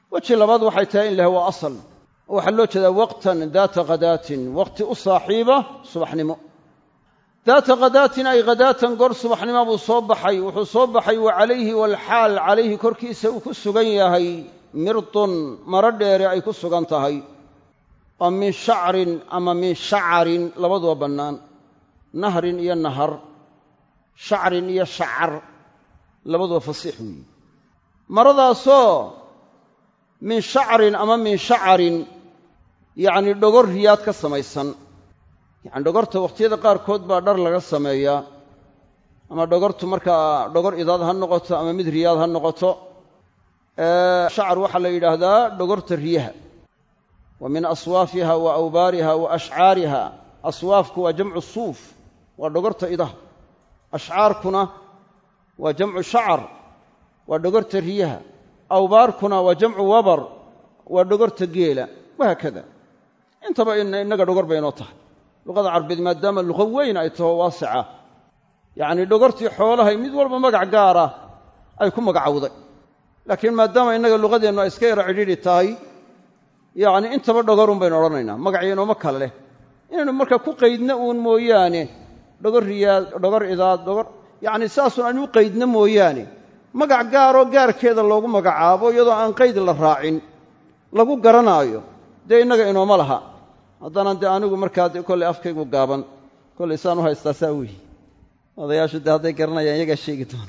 weji labaad waxay tahay in laha waa asal oo waxaa loo jeedaa waqtan daata khadaatin waqti u saaxiiba subaxnimo daata khadaatin ay khadaatan goor subaxnimo buu soo baxay wuxuu soo baxay wa calayhi waalxaal calayhi korkiisa uu ku sugan yahay mirdun maro dheere ay ku sugan tahay oo min shacrin ama min shacarin labaduba bannaan nahrin iyo nahar shacrin iyo shacar labaduba fasiix weeye maradaasoo min shacrin ama min shacarin yacni dhogor riyaad ka samaysan yacni dhogorta wakhtiyada qaarkood baa dhar laga sameeyaa ama dhogortu markaa dhogor idaad ha noqoto ama mid riyaad ha noqoto shacar waxaa la yidhaahdaa dhogorta riyaha wa min aswaafiha wa awbaariha wa ashcaariha aswaafku waa jamcu suuf waa dhogorta idaha ashcaarkuna waa jamcu shacar waa dhogorta riyaha awbaarkuna waa jamcu wabar waa dhogorta geela wahaakada intaba innaga dhogor baynoo tahay luqada carbeed maadaama luqa weyn ay taho waasica yacnii dhogortii xoolahay mid walba magac gaara ay ku magacowday laakiin maadaama innaga luqadeennu ay iska yara cidhiidhi tahay yacni intaba dhogorun baynu odhanaynaa magacyainooma kale leh inaynu marka ku qaydna uun mooyaane dhogor riyaad dhogor idaad dhogor yacni saasun aynu u qaydna mooyaane magac gaaroo gaarkeeda loogu magacaabo iyadoo aan qayd la raacin lagu garanaayo dee innaga inooma laha haddaanan dee anigu markaa de kollay afkaygu gaaban kollay saan u haystaa saa weyi odayaashu dee hadday garanayaan iyagaa sheegi doona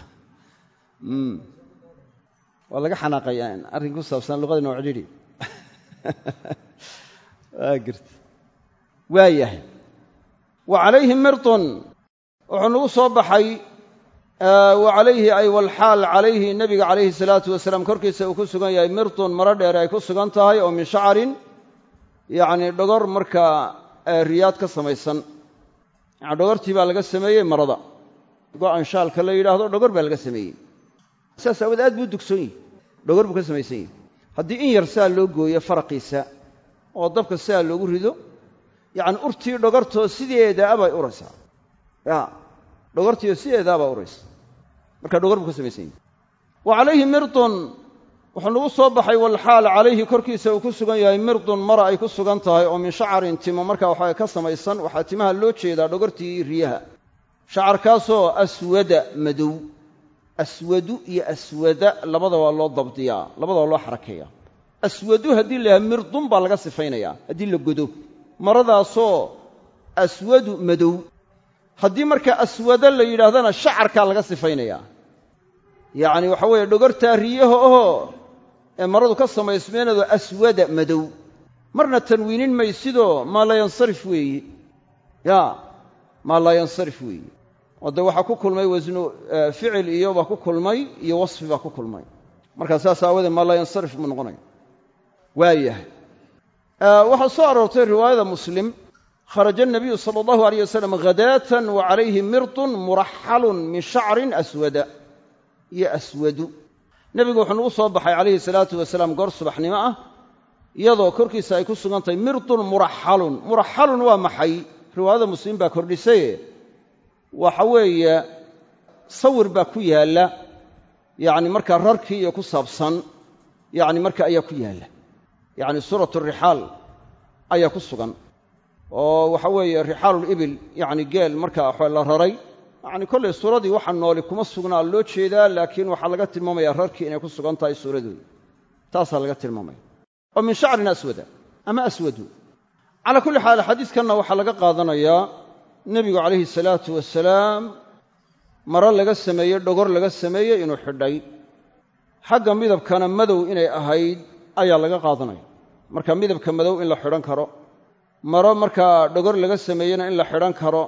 waa laga xanaaqayaa arrin ku saabsan luqadina waa cidhiidhi waa girta waa yahay wa calayhi mirdun wuxuu nagu soo baxay wa calayhi ay walxaal calayhi nebiga calayhi salaatu wasalaam korkiisa uu ku sugan yahay mirdun maro dheer ay ku sugan tahay oo min shacarin yacni dhogor markaa riyaad ka samaysan yani dhogortii baa laga sameeyey marada go-an shaalka la yidhaahdo dhogor baa laga sameeyey saas aawood aad buu dugsoon yihi dhogor buu ka samaysan yahi haddii in yar saa loo gooyo faraqiisa oo dabka saa loogu rido yacni urtii dhogortoo sideedaa bay uraysaa ya dhogortiio sideedaa baa uraysa marka dhogor buu ka samaysan yahi wa calayhi mirdun wuxuu nagu soo baxay walxaal calayhi korkiisa uu ku sugan yahay mirdun mara ay ku sugan tahay oo min shacarin timo markaa waxaa ka samaysan waxaa timaha loo jeedaa dhogortii riyaha shacarkaasoo aswada madow aswadu iyo aswada labada waa loo dabdiyaa labada waa loo xarakeeyaa aswadu haddii la yahay mirdun baa laga sifaynayaa haddii la godo maradaasoo aswadu madow haddii markaa aswado la yidhaahdana shacarkaa laga sifaynayaa yacni waxa weeye dhogortaa riyaha ahoo ee maradu ka samaysmeenado aswada madow marna tanwiinin maysidoo maa laa yansarif weeye ya maa laa yansarif weeye oo dee waxaa ku kulmay wasnu ficil iyo baa ku kulmay iyo wasfi baa ku kulmay markaa saas aawadee maa laa yansarif buu noqonaya waayahay waxaa soo aroortay riwaayada muslim kharaja الnabiyu salى اllahu alayh wasalam hadaatan wa calayhi mirdun muraxalun min shacrin aswada iyo aswadu nebigu wuxuu nagu soo baxay calayhi salaatu wasalaam goor subaxnimo ah iyadoo korkiisa ay ku sugan tahay mirdun muraxalun muraxalun waa maxay riwaayada muslim baa kordhisaye waxa weeye sawir baa ku yaalla yacni markaa rarkii iyo ku saabsan yacni marka ayaa ku yaalla yacni suuratu rixaal ayaa ku sugan oo waxa weeye rixaalulibil yacni geel markaa waxa la raray yacni kollay suuradii waxa nooli kuma sugnaa loo jeedaa laakiin waxaa laga tilmaamaya rarkii inay ku sugan tahay suuradooda taasaa laga tilmaamaya oo min shacrin aswada ama aswadu calaa kulli xaal xadiiskanna waxaa laga qaadanayaa nebigu calayhi salaatu wasalaam maro laga sameeyey dhogor laga sameeyey inuu xidhay xagga midabkana madow inay ahayd ayaa laga qaadanaya marka midabka madow in la xidhan karo maro markaa dhogor laga sameeyeyna in la xidhan karo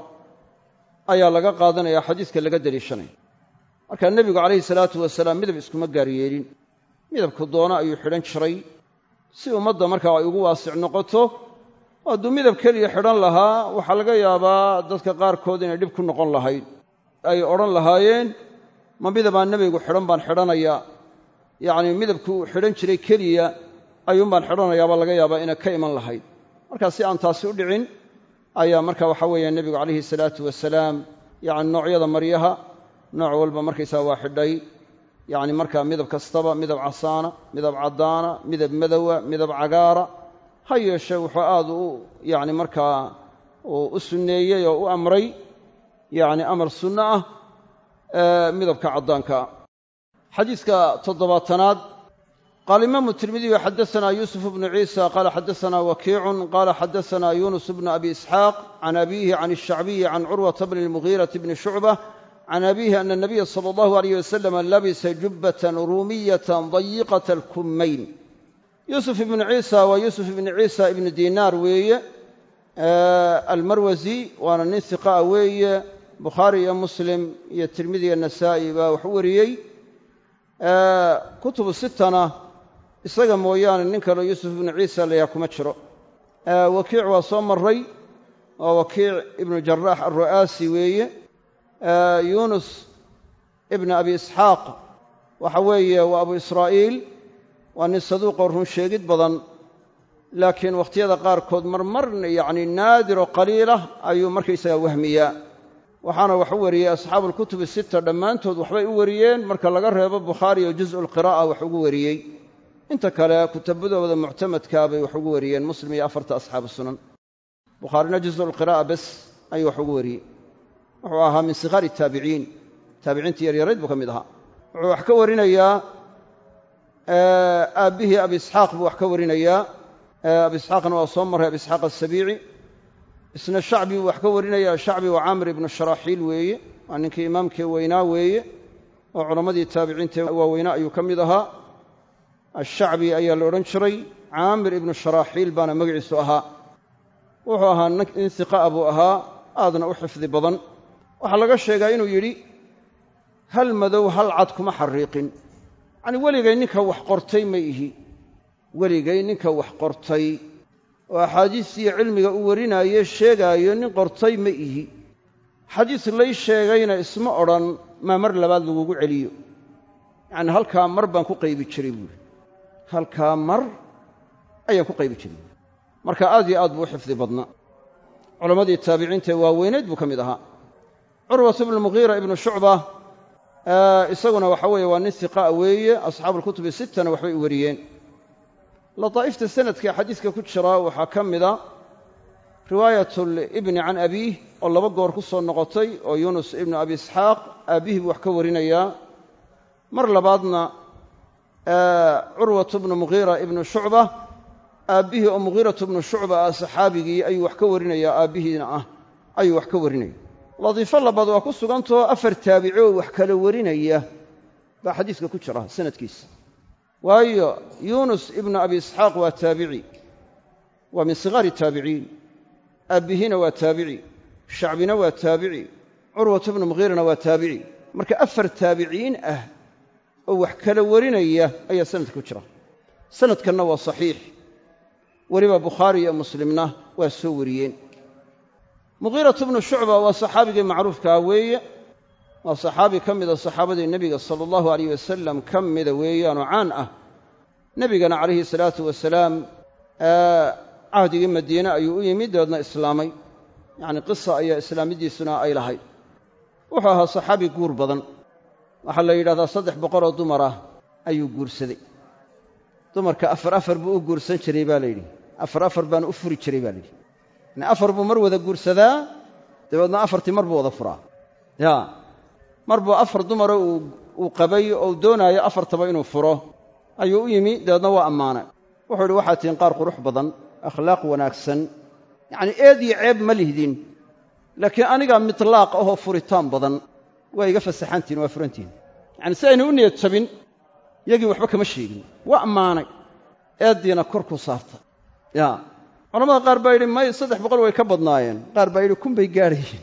ayaa laga qaadanaya xadiiska laga deliishanaya markaa nebigu calayhi salaatu wasalaam midab iskuma gaar yeelin midabku doono ayuu xidhan jiray si ummadda markaa ay ugu waasic noqoto oo hadduu midab keliya xidhan lahaa waxaa laga yaabaa dadka qaarkood inay dhib ku noqon lahayd ay odhan lahaayeen ma midabaan nebigu xidhan baan xidhanayaa yacnii midabkuu xidhan jiray keliya ayuunbaan xidhanayaabaa laga yaabaa inay ka iman lahayd markaa si aan taasi u dhicin ayaa marka waxa weeye nebigu calayhi salaatu wasalaam yacni noocyada maryaha nooc walba markaysaa waa xidhay yacni markaa midab kastaba midab casaana midab caddaana midab madowa midab cagaara ha yeeshee wuxuu aada u yacni markaa u sunneeyey oo u amray yacni amar sunno ah midabka caddaankaa xadiidka toddobaatanaad qaala imaamu tirmidiyu xadasanaa yuusuf bnu ciisa qaala xadasanaa wakiicun qaala xadasanaa yunus bnu abi isxaaq can abiihi can الshacbiyi can curwata bni اlmugiirati bni shucbah can abiihi ana الnabiya salى اllahu alayh wasalam labisa jubbatan ruumiyatan dayiqata alkummayn yuusuf ibnu ciisa waa yuusuf ibnu ciisa ibnu dinaar weeye almarwasi waana nin hiqaa weeye bukhaari iyo muslim iyo tirmidi iyo nasaa'i baa wax u wariyey kutubu sitana isaga mooyaane nin kaleo yuusuf ibnu ciisa layaha kuma jiro wakiic waa soo maray waa wakiic ibnu jaraax alru'aasi weeye yunus ibnu abi isxaaq waxa weeye waa abu israa'iil waa nin saduuqoo run sheegid badan laakiin wakhtiyada qaarkood marmar yacni naadiroo qaliilah ayuu markaysaga wahmiyaa waxaana wax u wariyey asxaabu alkutubi sita dhammaantood waxbay u wariyeen marka laga reebo bukhaari oo juz'u lqiraa'a wax ugu wariyey inta kale kutabadooda muctamadkaa bay wax ugu wariyeen muslim iyo afarta asxaabu sunan bukhaarina juz'u lqiraa'a bes ayuu wax ugu wariyey wuxuu ahaa min sikhaari taabiciin taabiciintii yaryarayd buu ka mid ahaa wuxuu wax ka warinayaa aabbihii abi isxaaq buu wax ka warinayaa abi isxaaqna waa soo marray abi isxaaq asabiici isna shacbi buu wax ka warinaya shacbi waa caamir ibnu sharaaxiil weeye waa ninkii imaamkii weynaa weeye oo culammadii taabiciinta waaweynaa ayuu ka mid ahaa ashacbi ayaa la odhan jiray caamir ibnu sharaaxiil baana magaciisu ahaa wuxuu ahaa nin hiqa'a buu ahaa aadna u xifdi badan waxaa laga sheegaa inuu yidhi hal madow hal cad kuma xariiqin yacnii weligay ninka wax qortay ma ihi weligay ninka wax qortay oo axaadiistiiyo cilmiga u warinaaye sheegaayo nin qortay ma ihi xadiis lay sheegayna isma odhan maa mar labaad lagugu celiyo yacnii halkaa mar baan ku qaybi jiray buuri halkaa mar ayaan ku qaybi jiray marka aad iyo aad buu u xifdi badnaa culammadii taabiciinta ee waaweynayd buu ka mid ahaa curwat ibnu mugiira ibnu shucba isaguna waxa weeye waa nin hiqaa weeye asxaabuulkutubi sittana waxbay u wariyeen lataa'ifta sanadka xadiiska ku jira waxaa ka mida riwaayatulibni can abiih oo laba goor ku soo noqotay oo yunus ibnu abi isxaaq aabbihii buu wax ka warinayaa mar labaadna curwatu bnu mugiira ibnu shucba aabbihii oo mugiiratu bnu shucba ah saxaabigii ayuu wax ka warinayaa aabbihiina ah ayuu wax ka warinaya latiifo labaad waa ku sugantao afar taabici oo wax kala warinaya baa xadiiska ku jira sanadkiisa waayo yunus ibnu abi isxaaq waa taabici waa min sigaari taabiciin aabbihiina waa taabici shacbina waa taabici curwatu bnu mugiirana waa taabici marka afar taabiciin ah oo wax kala warinaya ayaa sanadka ku jira sanadkanna waa saxiix weliba bukhaari iyo muslimna waa soo wariyeen mugiiratu bnu shucba waa saxaabigii macruufkaa weeye waa saxaabi ka mida saxaabadii nebiga sala allahu alayh wasalam ka mida weeyaanoo caan ah nebigana calayhi salaatu wasalaam cahdigii madiine ayuu u yimid dabeedna islaamay yacni qisa ayaa islaamiddiisuna ay lahayd wuxuu ahaa saxaabi guur badan waxaa la yidhahdaa saddex boqoloo dumar ah ayuu guursaday dumarka afar afar buu u guursan jiray baa layidhi afar afar baana u furi jiray baa layidhi yani afar buu mar wada guursadaa dabeedna afartii mar buu wada furaa ya mar buu afar dumaro uu qabay oo doonaayo afartaba inuu furo ayuu u yimi dabeedna waa ammaanay wuxuu yidhi waxaad tihiin qaar qurux badan akhlaaq wanaagsan yacnii eed iyo ceeb ma lihdin laakiin anigaa mitlaaq ahoo furitaan badan waa iga fasaxantihin waa furantihin yacani si ayna u niyad jabin yagii waxba kama sheegin waa ammaanay eeddiina kor ku saarta ya culamada qaar baa yidhi may saddex boqol way ka badnaayeen qaar baa yidhi kun bay gaadhayeen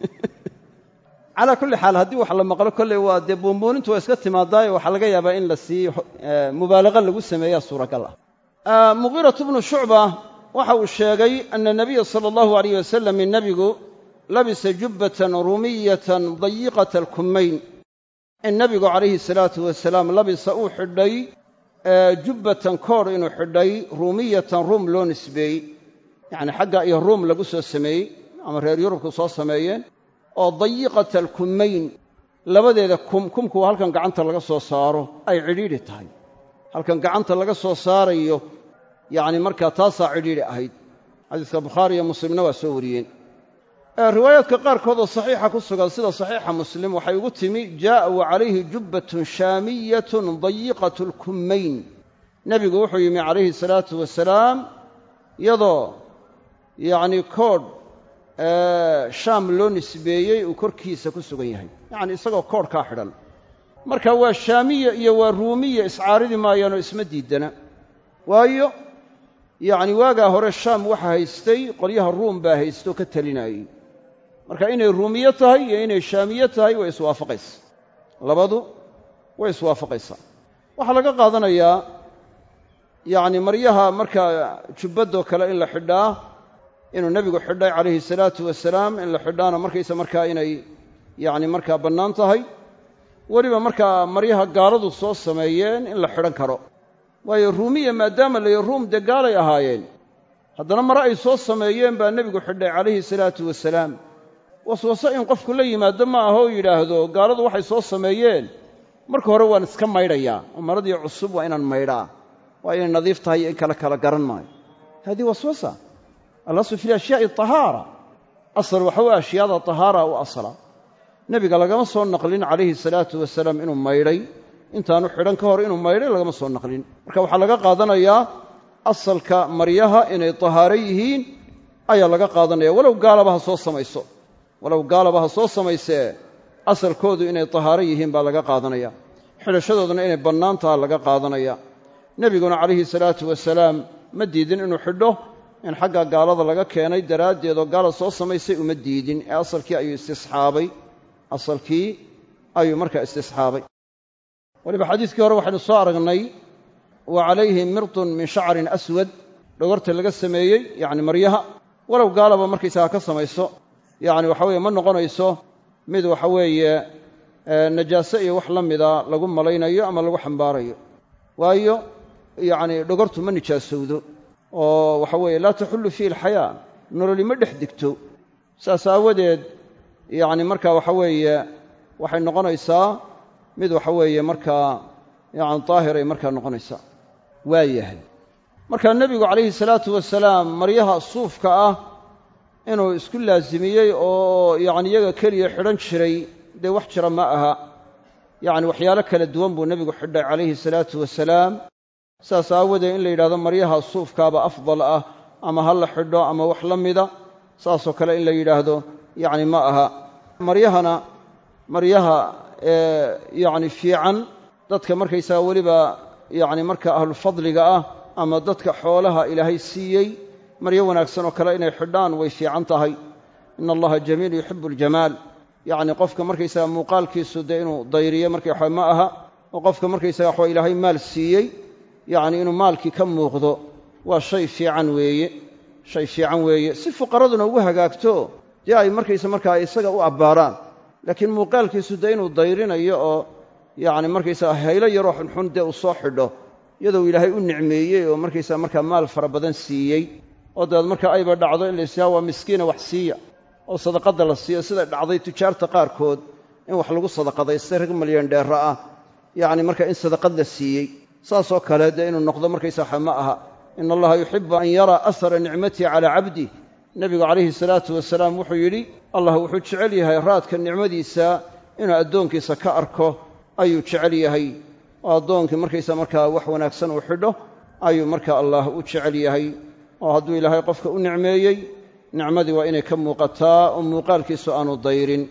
calaa kulli xaal haddii wax la maqlo kolley waa dee buunbuunintu waa iska timaadaayo waxaa laga yaabaa in la sii mubaalaqa lagu sameeyaa suuragal ah mugiiratu bnu shucba waxa uu sheegay ana nabiya sala allahu alayh wasalam nebigu labisa jubbatan rumiyatan dayiqata alkummayn in nebigu calayhi salaatu wasalaam labisa uu xidhay jubbatan koor inuu xidhay ruumiyatan ruum loo nisbeeyey yacni xagga iyo ruum lagu soo sameeyey ama reer yurubku soo sameeyeen oo dayiqata alkummayn labadeeda kum kumku waa halkan gacanta laga soo saaro ay cidhiidhi tahay halkan gacanta laga soo saarayo yacni markaa taasaa cidhiidhi ahayd xadiiska bukhaari iyo muslimna waa soo wariyeen riwaayaadka qaarkood oo saxiixa ku sugan sida saxiixa muslim waxay ugu timi jaa'a wa calayhi jubbatun shaamiyatun dayiqatu lkummayn nebigu wuxuu yimi calayhi salaatu wasalaam iyadoo yacnii koodh shaam loo nisbeeyey uu korkiisa ku sugan yahay yacni isagoo koodhkaa xidhan marka waa shaamiya iyo waa ruumiya iscaaridi maayaanoo isma diidana waayo yacni waagaa hore shaam waxa haystay qolyaha ruum baa haystoo ka talinayey marka inay ruumiye tahay iyo inay shaamiye tahay way iswaafaqaysa labadu way iswaafaqaysaa waxaa laga qaadanayaa yacni maryaha markaa jubbadoo kale in la xidhaa inuu nebigu xidhay calayhi salaatu wasalaam in la xidhaana markaysa markaa inay yacni markaa bannaan tahay weliba markaa maryaha gaaladu soo sameeyeen in la xidhan karo waayo ruumiya maadaama layi ruum dee gaalay ahaayeen haddana mare ay soo sameeyeen baa nebigu xidhay calayhi salaatu wasalaam waswaso in qofku la yimaado ma aha oo yidhaahdo gaaladu waxay soo sameeyeen marka hore waan iska maydhayaa oo maradii cusub waa inaan maydhaa waa inay nadiif tahay iyo in kale kala garan maayo haadii waswasa alaslu fi ashyaai tahaara asal waxa weye ashyaada tahaara u asla nebiga lagama soo naqlin calayhi salaatu wasalaam inuu maydhay intaanu xidhan ka hor inuu maydhay lagama soo naqlin marka waxaa laga qaadanayaa asalka maryaha inay tahaaro yihiin ayaa laga qaadanaya walow gaalaba ha soo samayso walow gaalaba ha soo samaysee asalkoodu inay tahaaro yihiin baa laga qaadanaya xidhashadooduna inay bannaan taha laga qaadanaya nebiguna calayhi salaatu wasalaam ma diidin inuu xidho in xagga gaalada laga keenay daraaddeed oo gaala soo samaysay uma diidin ee asalkii ayuu istisxaabay asalkii ayuu markaa istisxaabay weliba xadiiskii hore waxaynu soo aragnay wa calayhi mirdun min shacrin aswad dhogorta laga sameeyey yacni maryaha walow gaalaba markaysaga ka samayso yacni waxa weeye ma noqonayso mid waxa weeye najaase iyo wax la mida lagu malaynayo ama lagu xambaarayo waayo yacni dhogortu ma nijaasowdo oo waxa weeye laa taxullu fiihi alxayaa nololi ma dhex degto saas aawadeed yacni marka waxa weeye waxay noqonaysaa mid waxa weeye markaa yacni daahiray markaa noqonaysaa waa yahay marka nebigu calayhi salaatu wasalaam maryaha suufka ah inuu isku laasimiyey oo yacni iyaga keliya xidhan jiray dee wax jira ma aha yacni waxyaalo kala duwan buu nebigu xidhay calayhi salaatu wasalaam saas aawadeed in la yidhahdo maryaha suufkaaba afdal ah ama ha la xidho ama wax la mida saasoo kale in la yidhaahdo yacni ma aha maryahana maryaha yacni fiican dadka markaysaga weliba yacni marka ahlufadliga ah ama dadka xoolaha ilaahay siiyey maryo wanaagsan oo kale inay xidhaan way fiican tahay ina allaha jamiil yuxibu aljamaal yacni qofka markaysaga muuqaalkiisu dee inuu dayriyo markay waxa ma aha oo qofka markaysaga waxaa ilaahay maal siiyey yacni inuu maalkii ka muuqdo waa shay fiican weeye shay fiican weeye si fuqaraduna ugu hagaagto dee ay markaysa markaa isaga u abbaaraan laakiin muuqaalkiisu dee inuu dayrinayo oo yacni markaysaga haylo yaroo xunxun dee uu soo xidho iyadoo ilaahay u nicmeeyey oo markaysaga markaa maal fara badan siiyey oo dabeed marka ayba dhacdo in la ysidhaha waa miskiina wax siiya oo sadaqadda la siiyo sida dhacday tujaarta qaarkood in wax lagu sadaqadaystay rag malyan dheera ah yacni marka in sadaqad la siiyey saasoo kale dee inuu noqdo markaysa waxa ma aha ina allaha yuxibu an yaraa asara nicmatii calaa cabdih nebigu calayhi salaatu wasalaam wuxuu yidhi allah wuxuu jecel yahay raadka nicmadiisa inuu addoonkiisa ka arko ayuu jecel yahay oo addoonkii markaysa markaa wax wanaagsan uu xidho ayuu marka allah u jecel yahay oo hadduu ilaahay qofka u nicmeeyey nicmadii waa inay ka muuqataa oo muuqaalkiisu aanu dayrin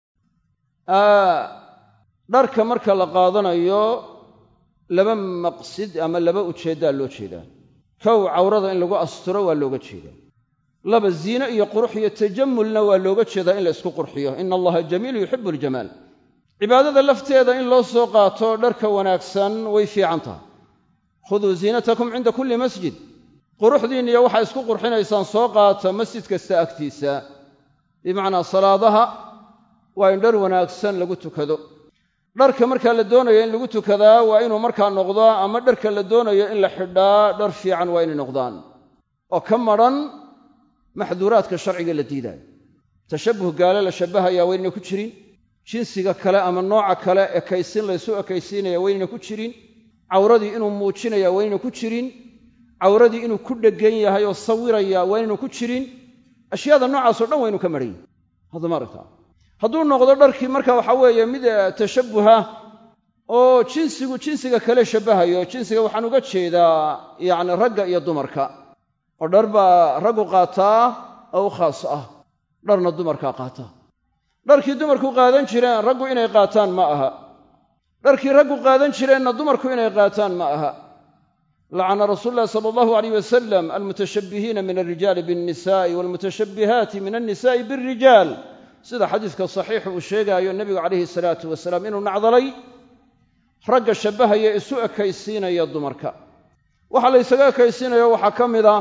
dharka marka la qaadanayo laba maqsid ama laba ujeeddaa loo jeedaa kow cawrada in lagu asturo waa looga jeedaa laba ziine iyo qurux iyo tajammulna waa looga jeedaa in la isku qurxiyo ina allaha jamiilu yuxibu aljamaal cibaadada lafteeda in loo soo qaato dharka wanaagsan way fiican tahay khuduu ziinatakum cinda kulli masjid quruxdiinna iyo waxaa isku qurxinaysaan soo qaata masjid kasta agtiisa bimacnaa salaadaha waa in dhar wanaagsan lagu tukado dharka markaa la doonayo in lagu tukadaa waa inuu markaa noqdaa ama dharka la doonayo in la xidhaa dhar fiican waa inay noqdaan oo ka madran maxduuraadka sharciga la diidaayo tashabbuh gaale la shabbahayaa waa inayna ku jirin jinsiga kale ama nooca kale ekaysin laysu ekaysiinaya waynayna ku jirin cawradii inuu muujinaya waynayna ku jirin cawradii inuu ku dheggan yahay oo sawiraya waynayna ku jirin ashyaada noocaasoo dhan waynu ka marhan yihin hadda ma aragtaa hadduu noqdo dharkii marka waxa weeye mid tashabbuha oo jinsigu jinsiga kale shabbahayo jinsiga waxaan uga jeedaa yacni ragga iyo dumarka oo dhar baa raggu qaataa oo u khaas ah dharna dumarkaa qaata dharkii dumarku qaadan jireen raggu inay qaataan ma aha dharkii raggu qaadan jireenna dumarku inay qaataan ma aha lacana rasuulu llahi sala allahu alayh wasalam almutashabbihiina min alrijaali biannisa'i waalmutashabbihaati min annisa'i bialrijaal sida xadiiska saxiixu uu sheegaayo nebigu calayhi salaatu wasalaam inuu nacdalay ragga shabbahaya isu ekaysiinaya dumarka waxaa la ysaga ekaysiinayo waxaa ka mida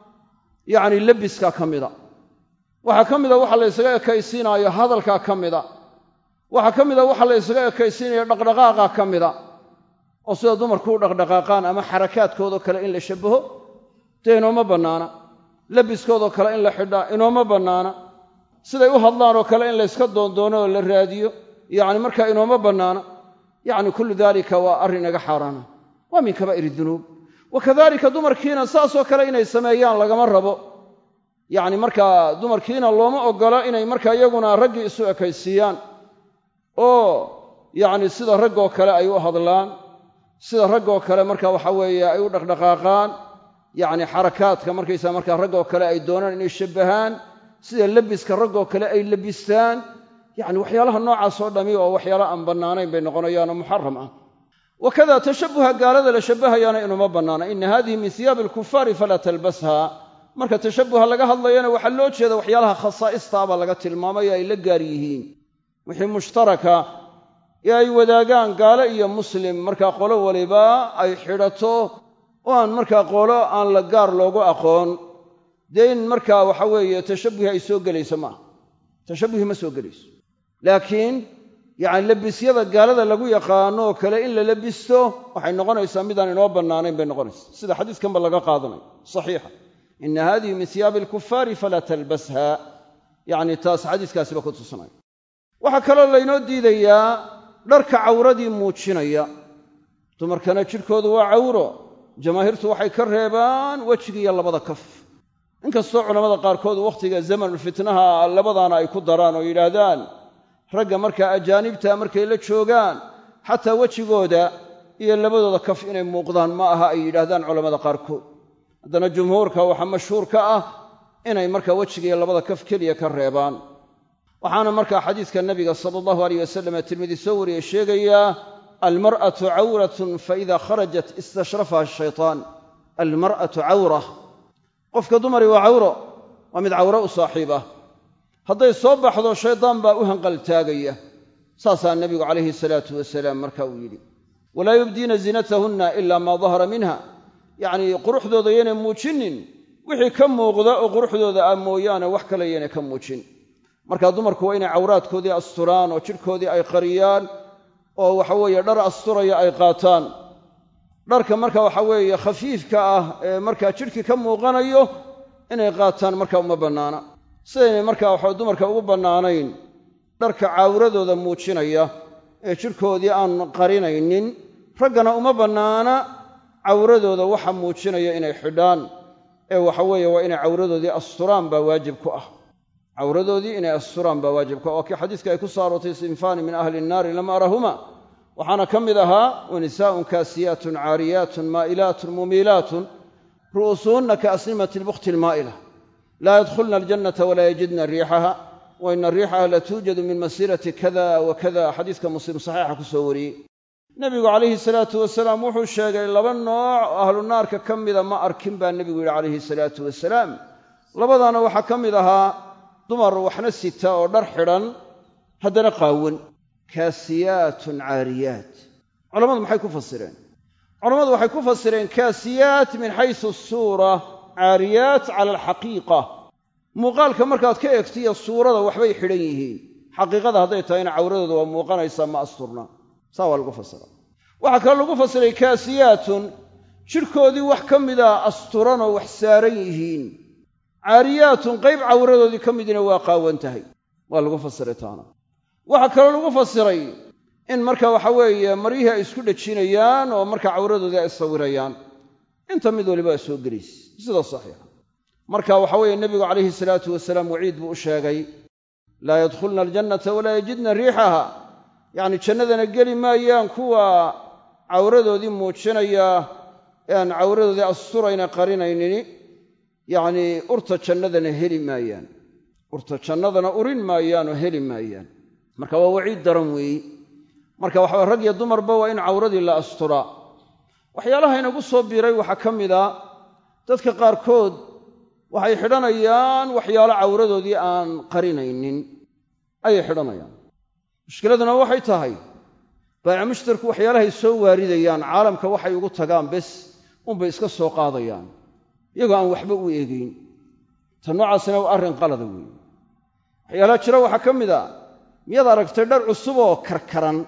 yacni lebiska ka mida waxaa ka mida waxa la ysaga ekaysiinaayo hadalkaa ka mida waxaa ka mida waxa la ysaga ekaysiinayo dhaqdhaqaaqa ka mida oo sida dumarku u dhaqdhaqaaqaan ama xarakaadkoodoo kale in la shabbaho dee inooma bannaana lebiskoodoo kale in la xidhaa inooma bannaana siday u hadlaan oo kale in layska doondoono oo la raadiyo yacni markaa inooma bannaana yacni kullu daalika waa arrin naga xaaraana waa min kabaa'ir dunuub wa kadalika dumarkiina saasoo kale inay sameeyaan lagama rabo yacni markaa dumarkiina looma oggola inay markaa iyaguna raggii isu ekaysiiyaan oo yacni sida raggoo kale ay u hadlaan sida raggoo kale marka waxa weeye ay u dhaqdhaqaaqaan yacni xarakaadka markaysaa markaa raggoo kale ay doonaan inay shabbahaan sida lebiska raggoo kale ay lebistaan yacni waxyaalaha noocaasoo dhami oo waxyaala aan bannaanayn bay noqonayaanoo muxaram ah wakada tashabbuha gaalada la shabbahayaana inuma bannaana ina hadihi min hiyaabi alkufaari falaa talbasha marka tashabbuha laga hadlayana waxaa loo jeeda waxyaalaha khasaa'istaabaa laga tilmaamayo ay la gaar yihiin wixii mushtaraka ee ay wadaagaan gaalo iyo muslim markaa qolo waliba ay xidhato oo aan markaa qolo aan la gaar loogu aqoon dee in markaa waxa weeye tashabbuhi ay soo gelayso maaha tashabbuhi ma soo gelayso laakiin yacni lebisyada gaalada lagu yaqaano oo kale in la lebisto waxay noqonaysaa midaan inoo bannaanayn bay noqonaysaa sida xadiiskanba laga qaadanayo saxiixa ina hadihi min hiyaabi alkufaari falaa talbasha yacni taas xadiiskaasiba ku tusinaya waxaa kaloo laynoo diidayaa dharka cawradii muujinaya dumarkana jidhkoodu waa cawro jamaahiirtu waxay ka reebaan wejigiiyo labada kaf inkastoo culammada qaarkood wakhtiga zamanulfitnaha labadaana ay ku daraan oo yidhaahdaan ragga markaa ajaanibta markay la joogaan xataa wejigooda iyo labadooda kaf inay muuqdaan ma aha ay yidhaahdaan culammada qaarkood haddana jumhuurka waxaa mashhuur ka ah inay markaa wejigiiyo labada kaf keliya ka reebaan waxaana markaa xadiiska nabiga sala allahu aleyh wasalam ee tirmidi soo wariyey sheegayaa almar'atu cawratun faida kharajat istashrafaha ashaytaan almar'atu cawra qofka dumari waa cawro waa mid cawro u saaxiib ah hadday soo baxdo shaydaan baa u hanqaltaagaya saasaa nebigu calayhi salaatu wasalaam marka uu yidhi walaa yubdiina zinatahunna ila maa dahara minha yacnii quruxdooda yaynay muujinin wixii ka muuqda oo quruxdooda ah mooyaane wax kale yaynay ka muujin markaa dumarku waa inay cawraadkoodii asturaan oo jidhkoodii ay qariyaan oo waxaweeye dhar asturaya ay qaataan dharka marka waxa weeye khafiifka ah ee markaa jidhkii ka muuqanayo inay qaataan marka uma bannaana sidaynay markaa waxa dumarka ugu bannaanayn dharka cawradooda muujinaya ee jidhkoodii aan qarinaynin raggana uma bannaana cawradooda waxa muujinaya inay xidhaan ee waxa weeye waa inay cawradoodii asturaan baa waajib ku ah cawradoodii inay asturaan baa waajib ku ah waa kii xadiiska ay ku saarootay sinfaani min ahli innaari lam arahuma waxaana ka mid ahaa wanisaa'un kaasiyaatun caariyaatun maa'ilaatun mumiilaatun ru'usuhunna kaasnimati lbukhti almaa'ila laa yadkhulna aljannata walaa yajidna riixaha wa ina riixaha la tuujadu min masiirati kada wa kada xadiiska muslim saxiixa ku soo wariyey nebigu calayhi salaatu wasalaam wuxuu sheegay laba nooc oo ahlu naarka ka mida ma arkin baa nebigu yidhi calayhi salaatu wasalaam labadaana waxaa ka mid ahaa dumar waxna sita oo dhar xidhan haddana qaawan kaasiyaatun caariyaat culammadu maxay ku fasireen culammadu waxay ku fasireen kaasiyaat min xaysu suura caariyaat cala alxaqiiqa muuqaalka markaad ka egtiyo suurada waxbay xidhan yihiin xaqiiqada hadday tahayna cawradooda waa muuqanaysaa ma asturna saa waa lagu fasira waxaa kaloo lagu fasiray kaasiyaatun jidhkoodii wax ka mida asturanoo wax saaran yihiin caariyaatun qayb cawradoodii ka midina waa qaawan tahay waa lagu fasiray taana waxaa kaloo lagu fasiray in marka waxa weeye maryihii ay isku dhejinayaan oo marka cawradoodii ay sawirayaan inta mid waliba ay soo gelaysa sida saxiixa marka waxa weeye nebigu calayhi salaatu wasalaam waciid buu u sheegay laa yadkhulna aljannata walaa yajidna riixaha yacni jannadana geli maayaan kuwa cawradoodii muujinaya ee aan cawradoodii asturayna qarinaynini yacnii urta jannadana heli maayaan urta jannadana urin maayaan oo heli maayaan marka waa waciid daran weeyi marka waxa rag iyo dumarba waa in cawradii la asturaa waxyaalaha inagu soo biiray waxaa ka mid a dadka qaarkood waxay xidhanayaan waxyaalo cawradoodii aan qarinaynin ayay xidhanayaan mushkiladuna waxay tahay baayic mushtarku waxyaalahay soo waaridayaan caalamka waxay ugu tagaan bes unbay iska soo qaadayaan iyagoo aan waxba u eegayn ta noocaasina waa arrin qalada weeye waxyaalaha jira waxaa ka mid a miyaad aragtay dhar cusub oo karkaran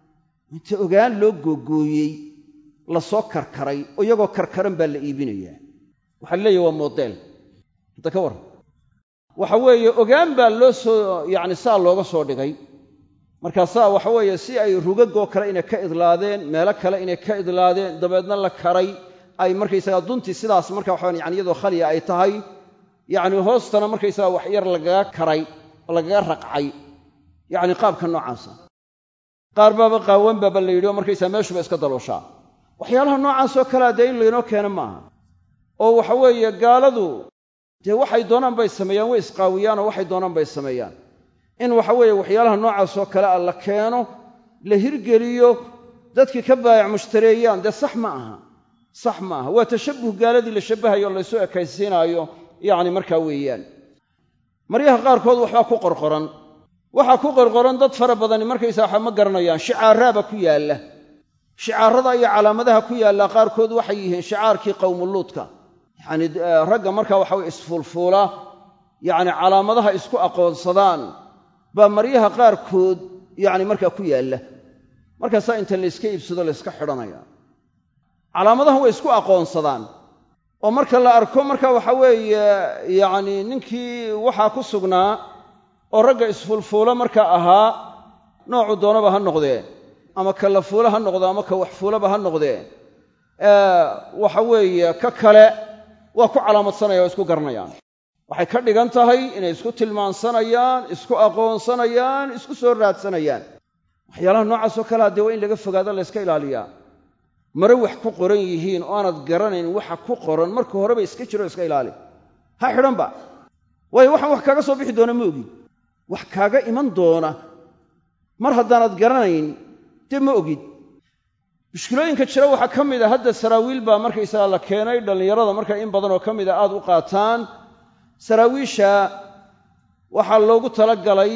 inta ogaan loo googooyey la soo karkaray oo iyagoo karkaran baa la iibinayaa waxaa la leeyahy waa modeel hadda ka warran waxa weeye ogaan baa loo soo yacni saa looga soo dhigay markaasaa waxa weeye si ay rugagoo kale inay ka idlaadeen meelo kale inay ka idlaadeen dabeedna la karay ay markaysagaa duntii sidaas marka waxaan yani iyadoo khaliya ay tahay yacni hoostana markaysagaa wax yar lagaga karay oo lagaga raqcay yacni qaabka noocaasa qaar baaba qaawan baaba la yidhi oo markaysaa meeshuba iska dalooshaa waxyaalaha noocaasoo kalea dee in laynoo keeno maaha oo waxa weeye gaaladu dee waxay doonaan bay sameeyaan way isqaawiyaan oo waxay doonaan bay sameeyaan in waxa weeye waxyaalaha noocaasoo kale a la keeno la hirgeliyo dadkii ka baayac mushtareeyaan dee sax ma aha sax ma aha waa tashabbuh gaaladii la shabbahayo o laysu ekaysiinaayo yacni markaa weeyaan maryaha qaarkood waxbaa ku qorqoran waxaa ku qorqoran dad fara badani markaysaa waxa ma garanayaan shicaaraaba ku yaalla shicaarada iyo calaamadaha ku yaalla qaarkood waxay yihiin shicaarkii qowmuluudka yacni ragga markaa waxa weye isfuulfuula yacni calaamadaha isku aqoonsadaan baa maryaha qaarkood yacni markaa ku yaalla markaasaa inta layska iibsado layska xidhanaya calaamadahan way isku aqoonsadaan oo marka la arko marka waxa weeye yacni ninkii waxaa ku sugnaa oo ragga isfuulfuula marka ahaa noocu doonaba ha noqdee ama ka la fuula ha noqdo ama ka wax fuulaba ha noqdee waxa weeye ka kale waa ku calaamadsanaya oo isku garanayaan waxay ka dhigan tahay inay isku tilmaansanayaan isku aqoonsanayaan isku soo raadsanayaan waxyaalaha noocaasoo kalea dee waa in laga fogaado layska ilaaliyaa mare wax ku qoran yihiin oo aanad garanayn waxa ku qoran marka horeba iska jiro iska ilaali ha xidhanba waayo waxaan wax kaaga soo bixi doona ma ogid wax kaaga iman doona mar haddaanad garanayn dee ma ogid mushkilooyinka jira waxaa ka mid a hadda saraawiil baa markaysaga la keenay dhallinyarada marka in badanoo ka mida aad u qaataan saraawiisha waxaa loogu talagalay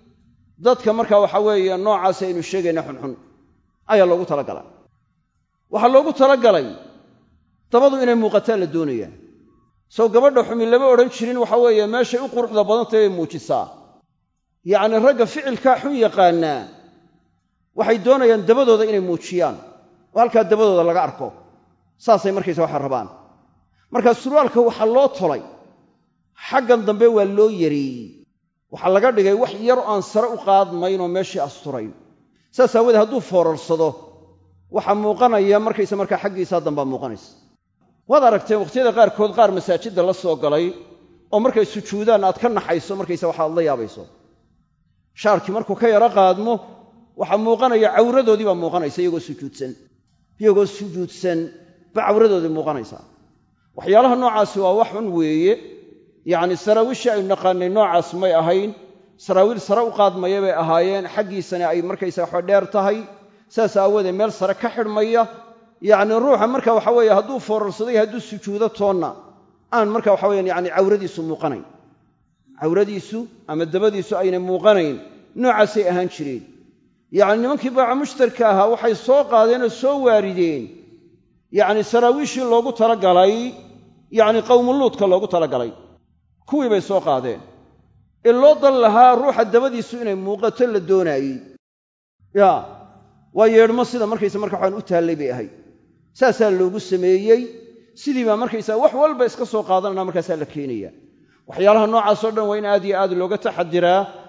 dadka marka waxa weeye noocaas aynu sheegayna xunxun ayaa loogu talagalay waxaa loogu talagalay dabadu inay muuqataan la doonayaa sow gabadha xumi lama odhan jirin waxa weeye meeshay u quruxda badantay bay muujisaa yacni ragga ficilkaa xun yaqaanaa waxay doonayaan dabadooda inay muujiyaan oo halkaa dabadooda laga arko saasay markaysa waxa rabaan markaa surwaalka waxaa loo tolay xaggan dambe waa loo yareeyey waxaa laga dhigay wax yar aan sare u qaadmaynoo meeshii asturayn saas aawoodee hadduu foorarsado waxaa muuqanaya markaysa markaa xaggiisaa dambaa muuqanaysa waad aragteen wakhtiyada qaarkood qaar masaajidda la soo galay oo markay sujuudaan aad ka naxayso markaysa waxaad la yaabayso shaarkii markuu ka yaro qaadmo waxaa muuqanaya cawradoodii baa muuqanaysa iyagoo sujuudsan iyagoo sujuudsan ba cawradoodii muuqanaysaa waxyaalaha noocaasi waa wax xun weeye yacni saraawiishii aynu naqaanay noocaas may ahayn saraawiil sare u qaadmaya bay ahaayeen xaggiisana ay markaysa waxa dheer tahay saas aawoodee meel sare ka xidhmaya yacni ruuxa marka waxa weeye hadduu foorarsaday hadduu sujuudo toonna aan marka waxa weyaan yani cawradiisu muuqanayn cawradiisu ama dabadiisu aynay muuqanayn noocaasay ahaan jireen yacni nimankii baaca mushtarka ahaa waxay soo qaadeen oo soo waarideen yacni saraawiishii loogu talagalay yacni qowmuluudka loogu talagalay kuwii bay soo qaadeen ee loo dan lahaa ruuxa dabadiisu inay muuqato la doonaayey ya waa yeedhmo sida markaysa marka waxaan u taallay bay ahayd saasaa loogu sameeyey sidii baa markaysaa wax walba iska soo qaadanana markaasaa la keenaya waxyaalaha noocaasoo dhan waa in aad iyo aad looga taxadiraa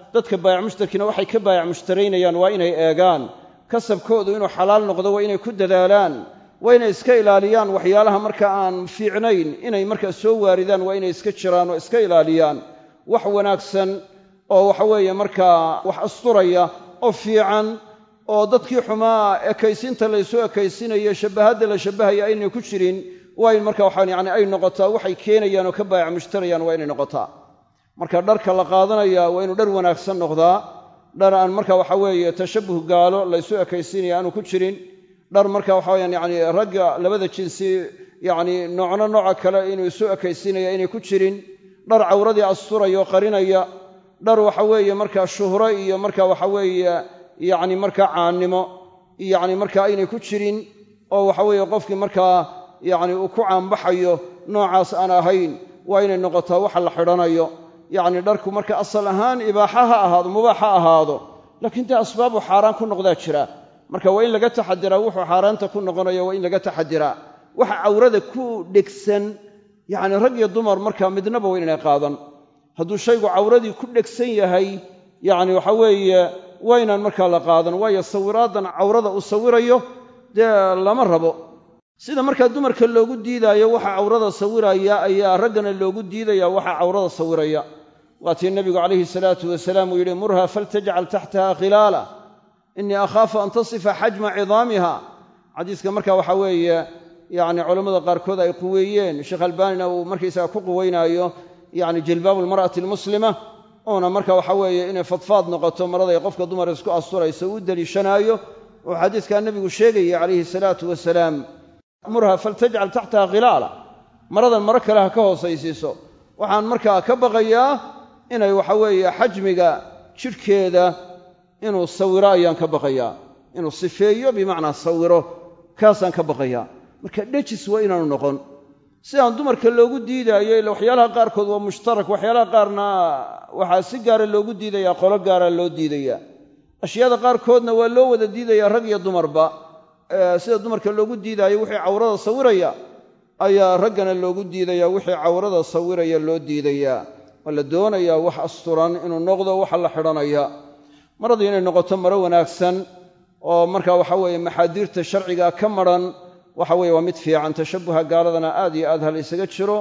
dadka baayac mushtarkiina waxay ka baayac mushtaraynayaan waa inay eegaan kasabkoodu inuu xalaal noqdo waa inay ku dadaalaan waa inay iska ilaaliyaan waxyaalaha marka aan fiicnayn inay markaa soo waaridaan waa inay iska jiraan oo iska ilaaliyaan wax wanaagsan oo waxa weeye markaa wax asturaya oo fiican oo dadkii xumaa ekaysinta laysu ekaysinayo shabbahadda la shabbahaya aynay ku jirin waa in marka waxaan yani ay noqotaa waxay keenayaan oo ka baayac mushtarayaan waa inay noqotaa marka dharka la qaadanaya waa inuu dhar wanaagsan noqdaa dhar aan marka waxa weeye tashabbuh gaalo laysu ekaysinaya aanu ku jirin dhar marka waxa weyaan yani ragga labada jinsi yacni noocno nooca kale inuu isu ekaysinaya inay ku jirin dhar cawradii asturaya oo qarinaya dhar waxa weeye marka shuhro iyo marka waxa weeye yacni marka caannimo yacni marka aynay ku jirin oo waxa weeye qofkii markaa yacni uu ku caanbaxayo noocaas aan ahayn waa inay noqotaa waxa la xidhanayo yacni dharku marka asal ahaan ibaaxa ha ahaado mubaax ha ahaado laakiin dee asbaabu xaaraan ku noqdaa jira marka waa in laga taxadiraa wuxuu xaaraanta ku noqonayo waa in laga taxadiraa waxa cawrada ku dhegsan yacni rag iyo dumar markaa midnaba waa inay qaadan hadduu shaygu cawradii ku dhegsan yahay yacni waxa weeye waa inaan markaa la qaadan waayo sawiraadan cawrada uu sawirayo dee lama rabo sida markaa dumarka loogu diidaayo waxa cawrada sawiraya ayaa raggana loogu diidaya waxa cawrada sawiraya waatii nebigu calayhi salaatu wasalaam uu yidhi murha faltajcal taxtaha khilaala innii akhaafu an tasifa xajma cidaamiha xadiiska marka waxa weeye yacni culammada qaarkood ay quweeyeen sheekh albaanina uu markaysaga ku quweynaayo yacni jilbaabu almar'ati almuslima uuna marka waxa weeye inay fadfaad noqoto maraday qofka dumar isku asturayso u deliishanaayo oo xadiiskaa nebigu sheegayay calayhi salaatu wasalaam murha faltajcal taxtaha khilaala maradan maro kale ha ka hoosaysiiso waxaan markaa ka baqayaa inay waxa weeye xajmiga jidhkeeda inuu sawiro ayaan ka baqayaa inuu sifeeyo bimacnaa sawiro kaasaan ka baqayaa marka dhejis waa inaanu noqon sidaan dumarka loogu diidaayo ila waxyaalaha qaarkood waa mushtarak waxyaalaha qaarna waxaa si gaara loogu diidayaa qolo gaara loo diidayaa ashyaada qaarkoodna waa loo wada diidayaa rag iyo dumarba sida dumarka loogu diidaayo wixii cawrada sawiraya ayaa raggana loogu diidaya wixii cawrada sawiraya loo diidayaa waa la doonayaa wax asturan inuu noqdo waxa la xidhanaya maradii inay noqoto maro wanaagsan oo marka waxa weeye maxaadiirta sharciga ka maran waxa weeye waa mid fiican tashabbuha gaaladana aad iyo aad ha la ysaga jiro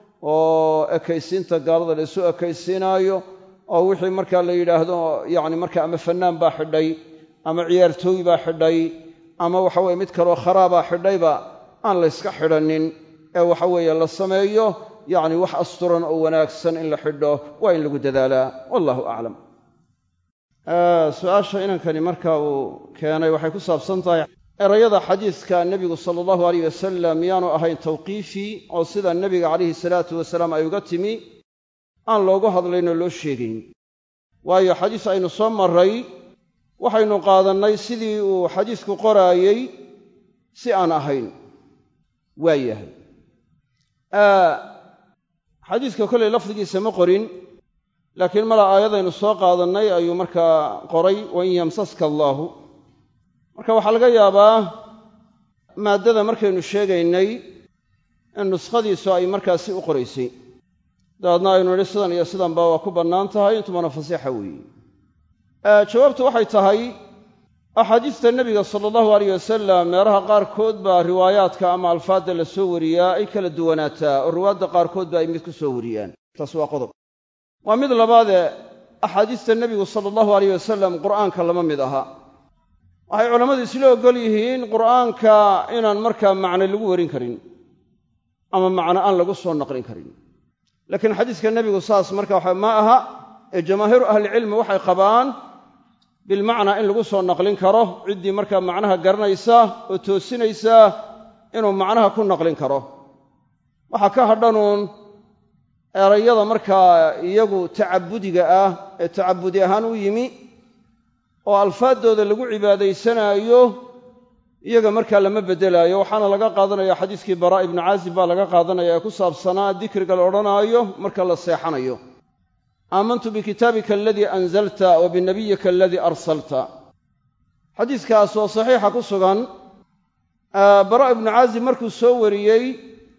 oo ekaysiinta gaalada la isu ekaysiinaayo oo wixii marka la yidhaahdo yacni marka ama fannaan baa xidhay ama ciyaartooy baa xidhay ama waxa weye mid kaloo kharaabaa xidhayba aan la yska xidhannin ee waxa weeye la sameeyo yacni wax asturan oo wanaagsan in la xidho waa in lagu dadaalaa wallahu aclam su-aasha inankani marka uu keenay waxay ku saabsan tahay erayada xadiiska nebigu sala allahu alayh wasalam miyaanu ahayn tawqiifi oo sida nebiga calayhi salaatu wasalaam ay uga timi aan loogu hadlayn oo loo sheegayn waayo xadiis aynu soo marray waxaynu qaadannay sidii uu xadiisku qoraayey si aan ahayn waa yahay xadiiska kollay lafdigiisa ma qorin laakiin mala aayadaynu soo qaadannay ayuu markaa qoray wain yamsaska allaahu marka waxaa laga yaabaa maaddada markaynu sheegaynay in nuskhadiisu ay markaasi u qoraysay dabeedna aynu nidhi sidan iyo sidanba waa ku bannaan tahay intumana fasiixa weeye jawaabtu waxay tahay axaadiista nebiga sala allahu alayh wasalam meelaha qaarkood baa riwaayaadka ama alfaadda la soo wariyaa ay kala duwanaataa oo riwaayadda qaarkood ba ay mid ku soo wariyaan taas waa qodob waa mid labaadee axaadiista nebigu sala allahu alayh wasalam qur'aanka lama mid aha waxay culammadu isla oggol yihiin qur'aanka inaan markaa macne lagu warin karin ama macno aan lagu soo naqlin karin laakiin xadiiska nebigu saas marka waxa ma aha ee jamaahiiru ahlicilmi waxay qabaan bilmacnaa in lagu soo naqlin karo ciddii markaa macnaha garanaysa oo toosinaysa inuu macnaha ku naqlin karo waxaa ka hadhanuun erayada markaa iyagu tacabudiga ah ee tacabudi ahaan u yimi oo alfaaddooda lagu cibaadaysanaayo iyaga markaa lama beddelaayo waxaana laga qaadanaya xadiiskii baraa ibnu caazib baa laga qaadanaya ee ku saabsanaa dikriga la odhanaayo marka la seexanayo aamantu bikitaabika aladii anzalta wa binabiyika aladii arsalta xadiiskaas oo saxiixa ku sugan bara ibnu caazib markuu soo wariyey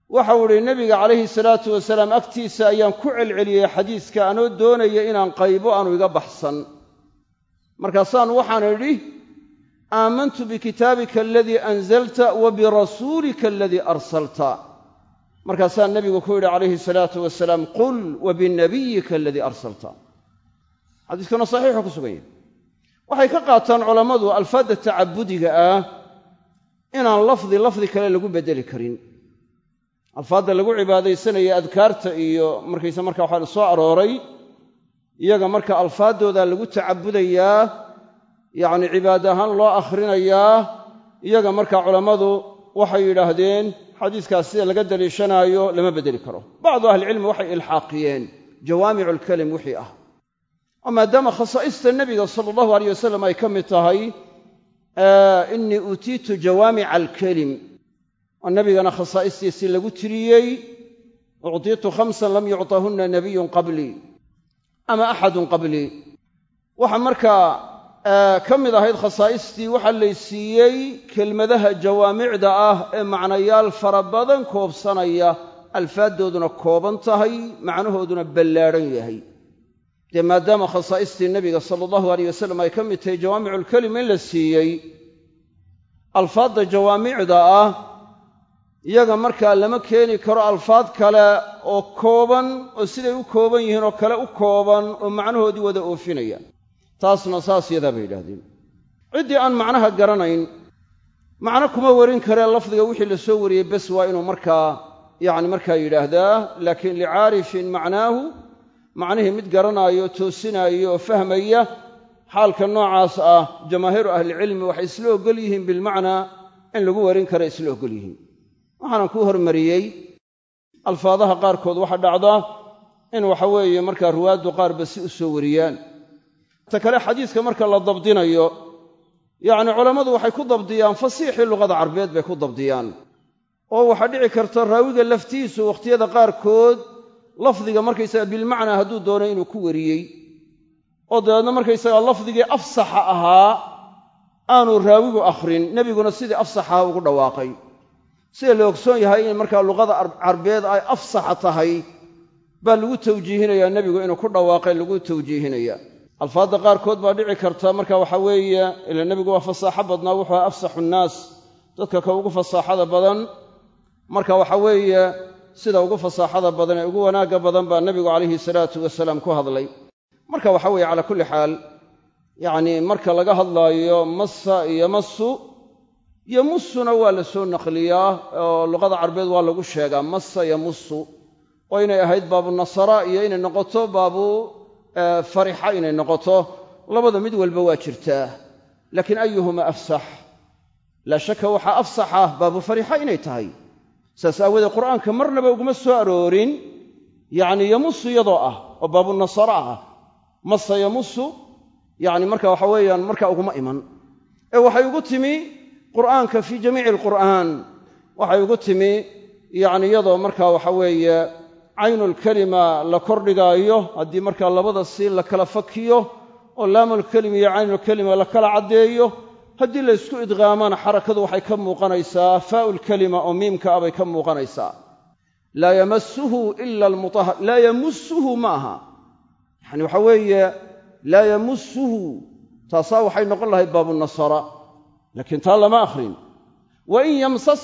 waxau idhi nebiga calayhi salaatu wasalaam agtiisa ayaan ku celceliyey xadiiska anoo doonaya inaan qaybo aanu iga baxsan markaasaan waxaan idhi aamantu bikitaabika aladii anzalta wa birasuulika aladii arsalta markaasaa nebigu ku yidhi calayhi salaatu wasalaam qul wa binabiyika aladii arsalta xadiiskuna saxiixu ku sugan yahy waxay ka qaataan culammadu alfaadda tacabudiga ah inaan lafdi lafdi kale lagu beddeli karin alfaadda lagu cibaadaysanaya adkaarta iyo markaysa marka waxaa soo arooray iyaga marka alfaaddooda lagu tacabudayaa yacni cibaad ahaan loo akhrinayaa iyaga marka culammadu waxay yidhaahdeen xadiiskaas sida laga daliishanaayo lama beddeli karo bacdu ahlicilmi waxay ilxaaqiyeen jawaamicu alkalim wixii ah oo maadaama khasaa'ista nebiga sala allahu aleyh wasalam ay ka mid tahay innii uutiitu jawaamica alkelim oo nebigana khasaa'istiisii lagu tiriyey uctiitu khamsan lam yucطahunna nabiyun qablii ama axadun qablii waxa markaa ka mid ahayd khasaa'istii waxaa laysiiyey kelmadaha jawaamicda ah ee macnayaal fara badan koobsanaya alfaaddooduna kooban tahay macnahooduna ballaadhan yahay dee maadaama khasaa'istii nebiga sala allahu aleyh wasalam ay ka mid tahay jawaamiculkelim in la siiyey alfaadda jawaamicda ah iyaga markaa lama keeni karo alfaad kale oo kooban oo siday u kooban yihiin oo kale u kooban oo macnahoodii wada oofinaya taasna saas yadaa bay yidhahdeen ciddii aan macnaha garanayn macno kuma warin karee lafdiga wixii la soo wariyey bes waa inuu markaa yacni markaa yidhaahdaa laakiin licaarifin macnaahu macnihii mid garanaayo toosinaayo oo fahmaya xaalka noocaas ah jamaahiiru ahlicilmi waxay isla oggol yihiin bilmacnaa in lagu warin kara isla oggol yihiin waxaanan kuu hormariyey alfaadaha qaarkood waxa dhacda in waxa weeye markaa ruwaaddu qaarba si u soo wariyaan ta kale xadiiska marka la dabdinayo yacni culammadu waxay ku dabdiyaan fasiixii luqada carbeed bay ku dabdiyaan oo waxaa dhici karta raawiga laftiisu wakhtiyada qaarkood lafdiga markaysaga bilmacnaa hadduu doono inuu ku wariyey oo dabeedna markaysaga lafdigii afsaxa ahaa aanu raawigu akhrin nebiguna sidii afsaxaha ugu dhawaaqay sida la ogsoon yahay in markaa luqada carbeed ay afsaxa tahay baa lagu tawjiihinayaa nebigu inuu ku dhawaaqay lagu tawjiihinaya alfaadda qaarkood baa dhici karta marka waxa weeye ila nebigu waa fasaaxo badnaa wuxuu aha afsaxu nnaas dadka ka ugu fasaaxada badan marka waxa weeye sida ugu fasaaxada badan ee ugu wanaagga badan baa nebigu calayhi salaatu wasalaam ku hadlay marka waxa weeye calaa kulli xaal yacnii marka laga hadlaayo massa iyo massu iyo mussuna waa la soo naqliyaa oo luqada carbeed waa lagu sheegaa massa iyo mussu oo inay ahayd baabu nasara iyo inay noqoto baabu farixa inay noqoto labada mid walba waa jirtaa laakiin ayuhuma afsax laa shaka waxaa afsaxa baabu farixa inay tahay saas aawoodee qur'aanka marnaba uguma soo aroorin yacni yamusu iyadoo ah oo baabu nasara ah masa yamusu yacni marka waxa weeyaan marka uguma iman ee waxay ugu timi qur'aanka fii jamiici alqur'aan waxay ugu timi yacni iyadoo marka waxa weeye caynulkelima la kordhigaayo haddii markaa labada siin la kala fakiyo oo laamulkelima iyo caynulkelima la kala caddeeyo haddii la ysku idqaamana xarakadu waxay ka muuqanaysaa faa'ulkelima oo miimka ah bay ka muuqanaysaa laa yamasuhu ila almutahar laa yamusuhu ma aha yacani waxa weeye laa yamusuhu taasaa waxay noqon lahayd baabunasara laakiin taa lama akhrin wain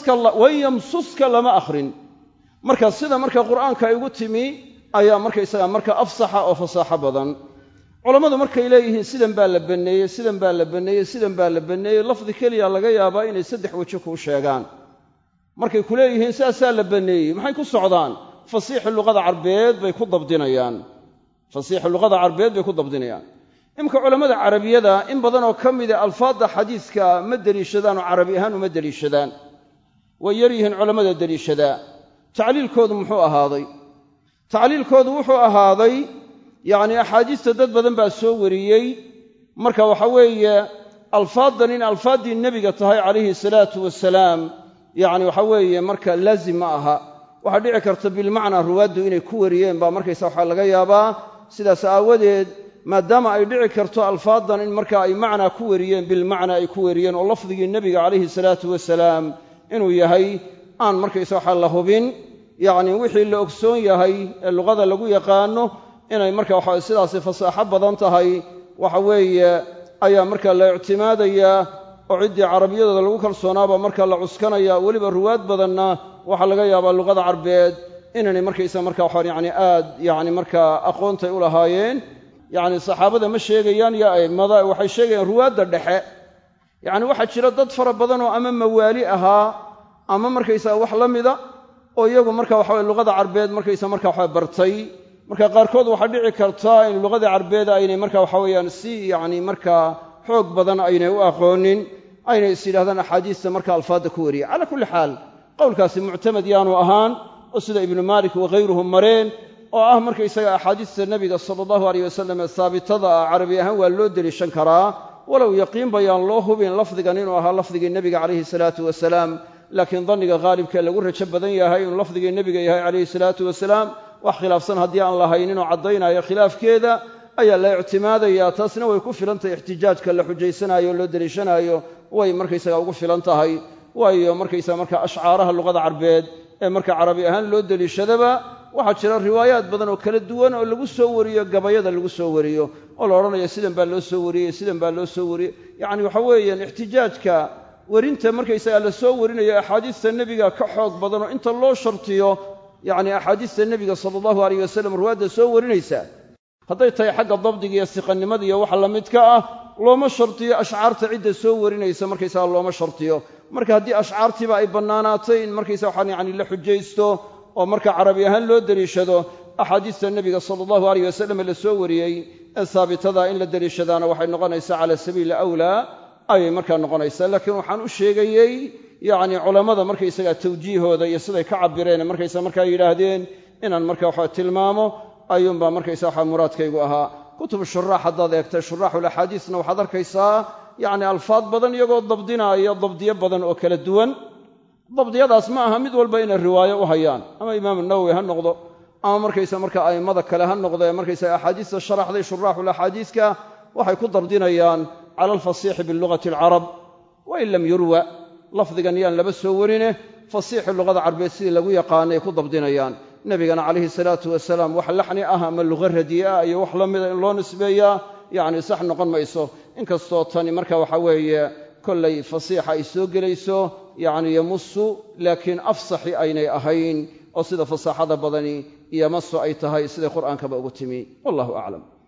yamsuska lama akhrin marka sida marka qur'aanka ay ugu timi ayaa markaysaga marka afsaxa oo fasaaxo badan culammadu markay leeyihiin sidan baa la banneeyey sidan baa la banneeyey sidan baa la banneeyey lafdi keliya laga yaabaa inay saddex weji kuu sheegaan markay ku leeyihiin saasaa la banneeyey maxay ku socdaan fasiixi luqada carbeed bay ku dabdinayaan fasiixi luqada carbeed bay ku dabdinayaan iminka culammada carabiyada in badan oo ka mida alfaadda xadiiska ma deliishadaan oo carabi ahaan uma deliishadaan way yar yihiin culammada deliishadaa tacliilkoodu muxuu ahaaday tacliilkoodu wuxuu ahaaday yacni axaadiista dad badan baa soo wariyey marka waxa weeye alfaaddan in alfaaddii nebiga tahay calayhi salaatu wasalaam yacni waxa weeye marka laazim ma aha waxaa dhici karta bilmacnaa ruwaaddu inay ku wariyeen baa markaysa waxaa laga yaabaa sidaas aawadeed maadaama ay dhici karto alfaaddan in marka ay macnaa ku wariyeen bilmacnaa ay ku wariyeen oo lafdigii nebiga calayhi salaatu wasalaam inuu yahay aan markaysa waxaa la hubin yacni wixii la ogsoon yahay ee luqada lagu yaqaano inay marka waxa sidaasi fasaaxo badan tahay waxa weeye ayaa marka la ictimaadayaa oo ciddii carabiyadooda lagu kalsoonaaba marka la cuskanaya weliba ruwaad badanna waxaa laga yaabaa luqada carbeed inaynay markaysa marka waxaan yacni aad yacni markaa aqoontay u lahaayeen yacni saxaabada ma sheegayaan iyo a'immada waxay sheegayaan ruwaadda dhexe yacni waxaa jira dad fara badan oo ama mawaali ahaa ama markaysaa wax la mida oo iyagu marka waxaweye luqada carbeed markaysa marka waxa bartay marka qaarkood waxaa dhici karta in luqadii carbeed aynay marka waxa weeyaan si yacni markaa xoog badan aynay u aqoonin aynay is yidhahdaan axaadiista marka alfaadda ku wariya calaa kulli xaal qowlkaasi muctamad yaanu ahaan oo sida ibnu maalik wakhayruhum mareen oo ah markaysaga axaadiista nebiga sala allahu aleyh wasalam ee saabitada ah carabi ahaan waa loo deliishan karaa walow yaqiin bayaan loo hubin lafdigan inuu ahaa lafdigii nebiga calayhi salaatu wasalaam laakiin danniga haalibkee lagu rajo badan yahay inuu lafdigii nebiga yahay calayhi salaatu wasalaam wax khilaafsan haddii aan lahaynin oo caddaynaayo khilaafkeeda ayaa la ictimaadayaa taasna way ku filan tahay ixtijaajka la xujaysanaayo o loo deliishanaayo way markaysaga ugu filan tahay waayo markaysaga marka ashcaaraha luqada carbeed ee marka carabi ahaan loo deliishadaba waxaa jira riwaayaad badan oo kala duwan oo lagu soo wariyo gabayada lagu soo wariyo oo la odhanayo sidan baa loo soo wariyey sidan baa loo soo wariyey yacni waxa weeyaan ixtijaajka werinta markaysaga la soo warinayo axaadiista nebiga ka xoog badan oo inta loo shartiyo yacni axaadiista nebiga sala allahu aleyh wasalam ruwaadda soo warinaysa hadday tahay xagga dabdiga iyo siqannimada iyo waxa la midka ah looma shartiyo ashcaarta cidda soo warinaysa markaysaga looma shartiyo marka haddii ashcaartiiba ay bannaanaatay in markaysa waxaan yacni la xujaysto oo marka carabi ahaan loo deliishado axaadiista nebiga sala allahu aleyh wasalam la soo wariyey ee saabitada in la deliishadaana waxay noqonaysaa cala sabiili awlaa ayay markaa noqonaysaa laakiin waxaan u sheegayey yacni culammada markaysaga tawjiihooda iyo siday ka cabireen markaysa markaa yidhaahdeen inaan marka waxa tilmaamo ayuunbaa markaysa waxa muraadkaygu ahaa kutub shuraax haddaad eegtay shuraaxulaxaadiisna waxaad arkaysaa yacni alfaad badan iyagoo dabdinaaya dabdiyo badan oo kala duwan dabdiyadaas ma aha mid walba inay riwaayo u hayaan ama imaamu nawowi ha noqdo ama markaysa marka a'immada kale ha noqdee markaysa axaadiista sharaxday shuraaxulaxaadiiska waxay ku dabdinayaan cala alfasiixi bilugati alcarab wain lam yurwa lafdigan yaan laba soo warine fasiixi luqada carbeed sidii lagu yaqaanay ku dabdinayaan nebigana calayhi salaatu wasalaam wax laxni ah ama luqa radiye ah iyo wax la mida in loo nisbeeyaa yacni sax noqon mayso inkastoo tani marka waxa weeye kollay fasiixa ay soo gelayso yacni yamusu laakiin afsaxi aynay ahayn oo sida fasaaxada badani iyo masu ay tahay siday qur'aankaba ugu timi wallahu aclam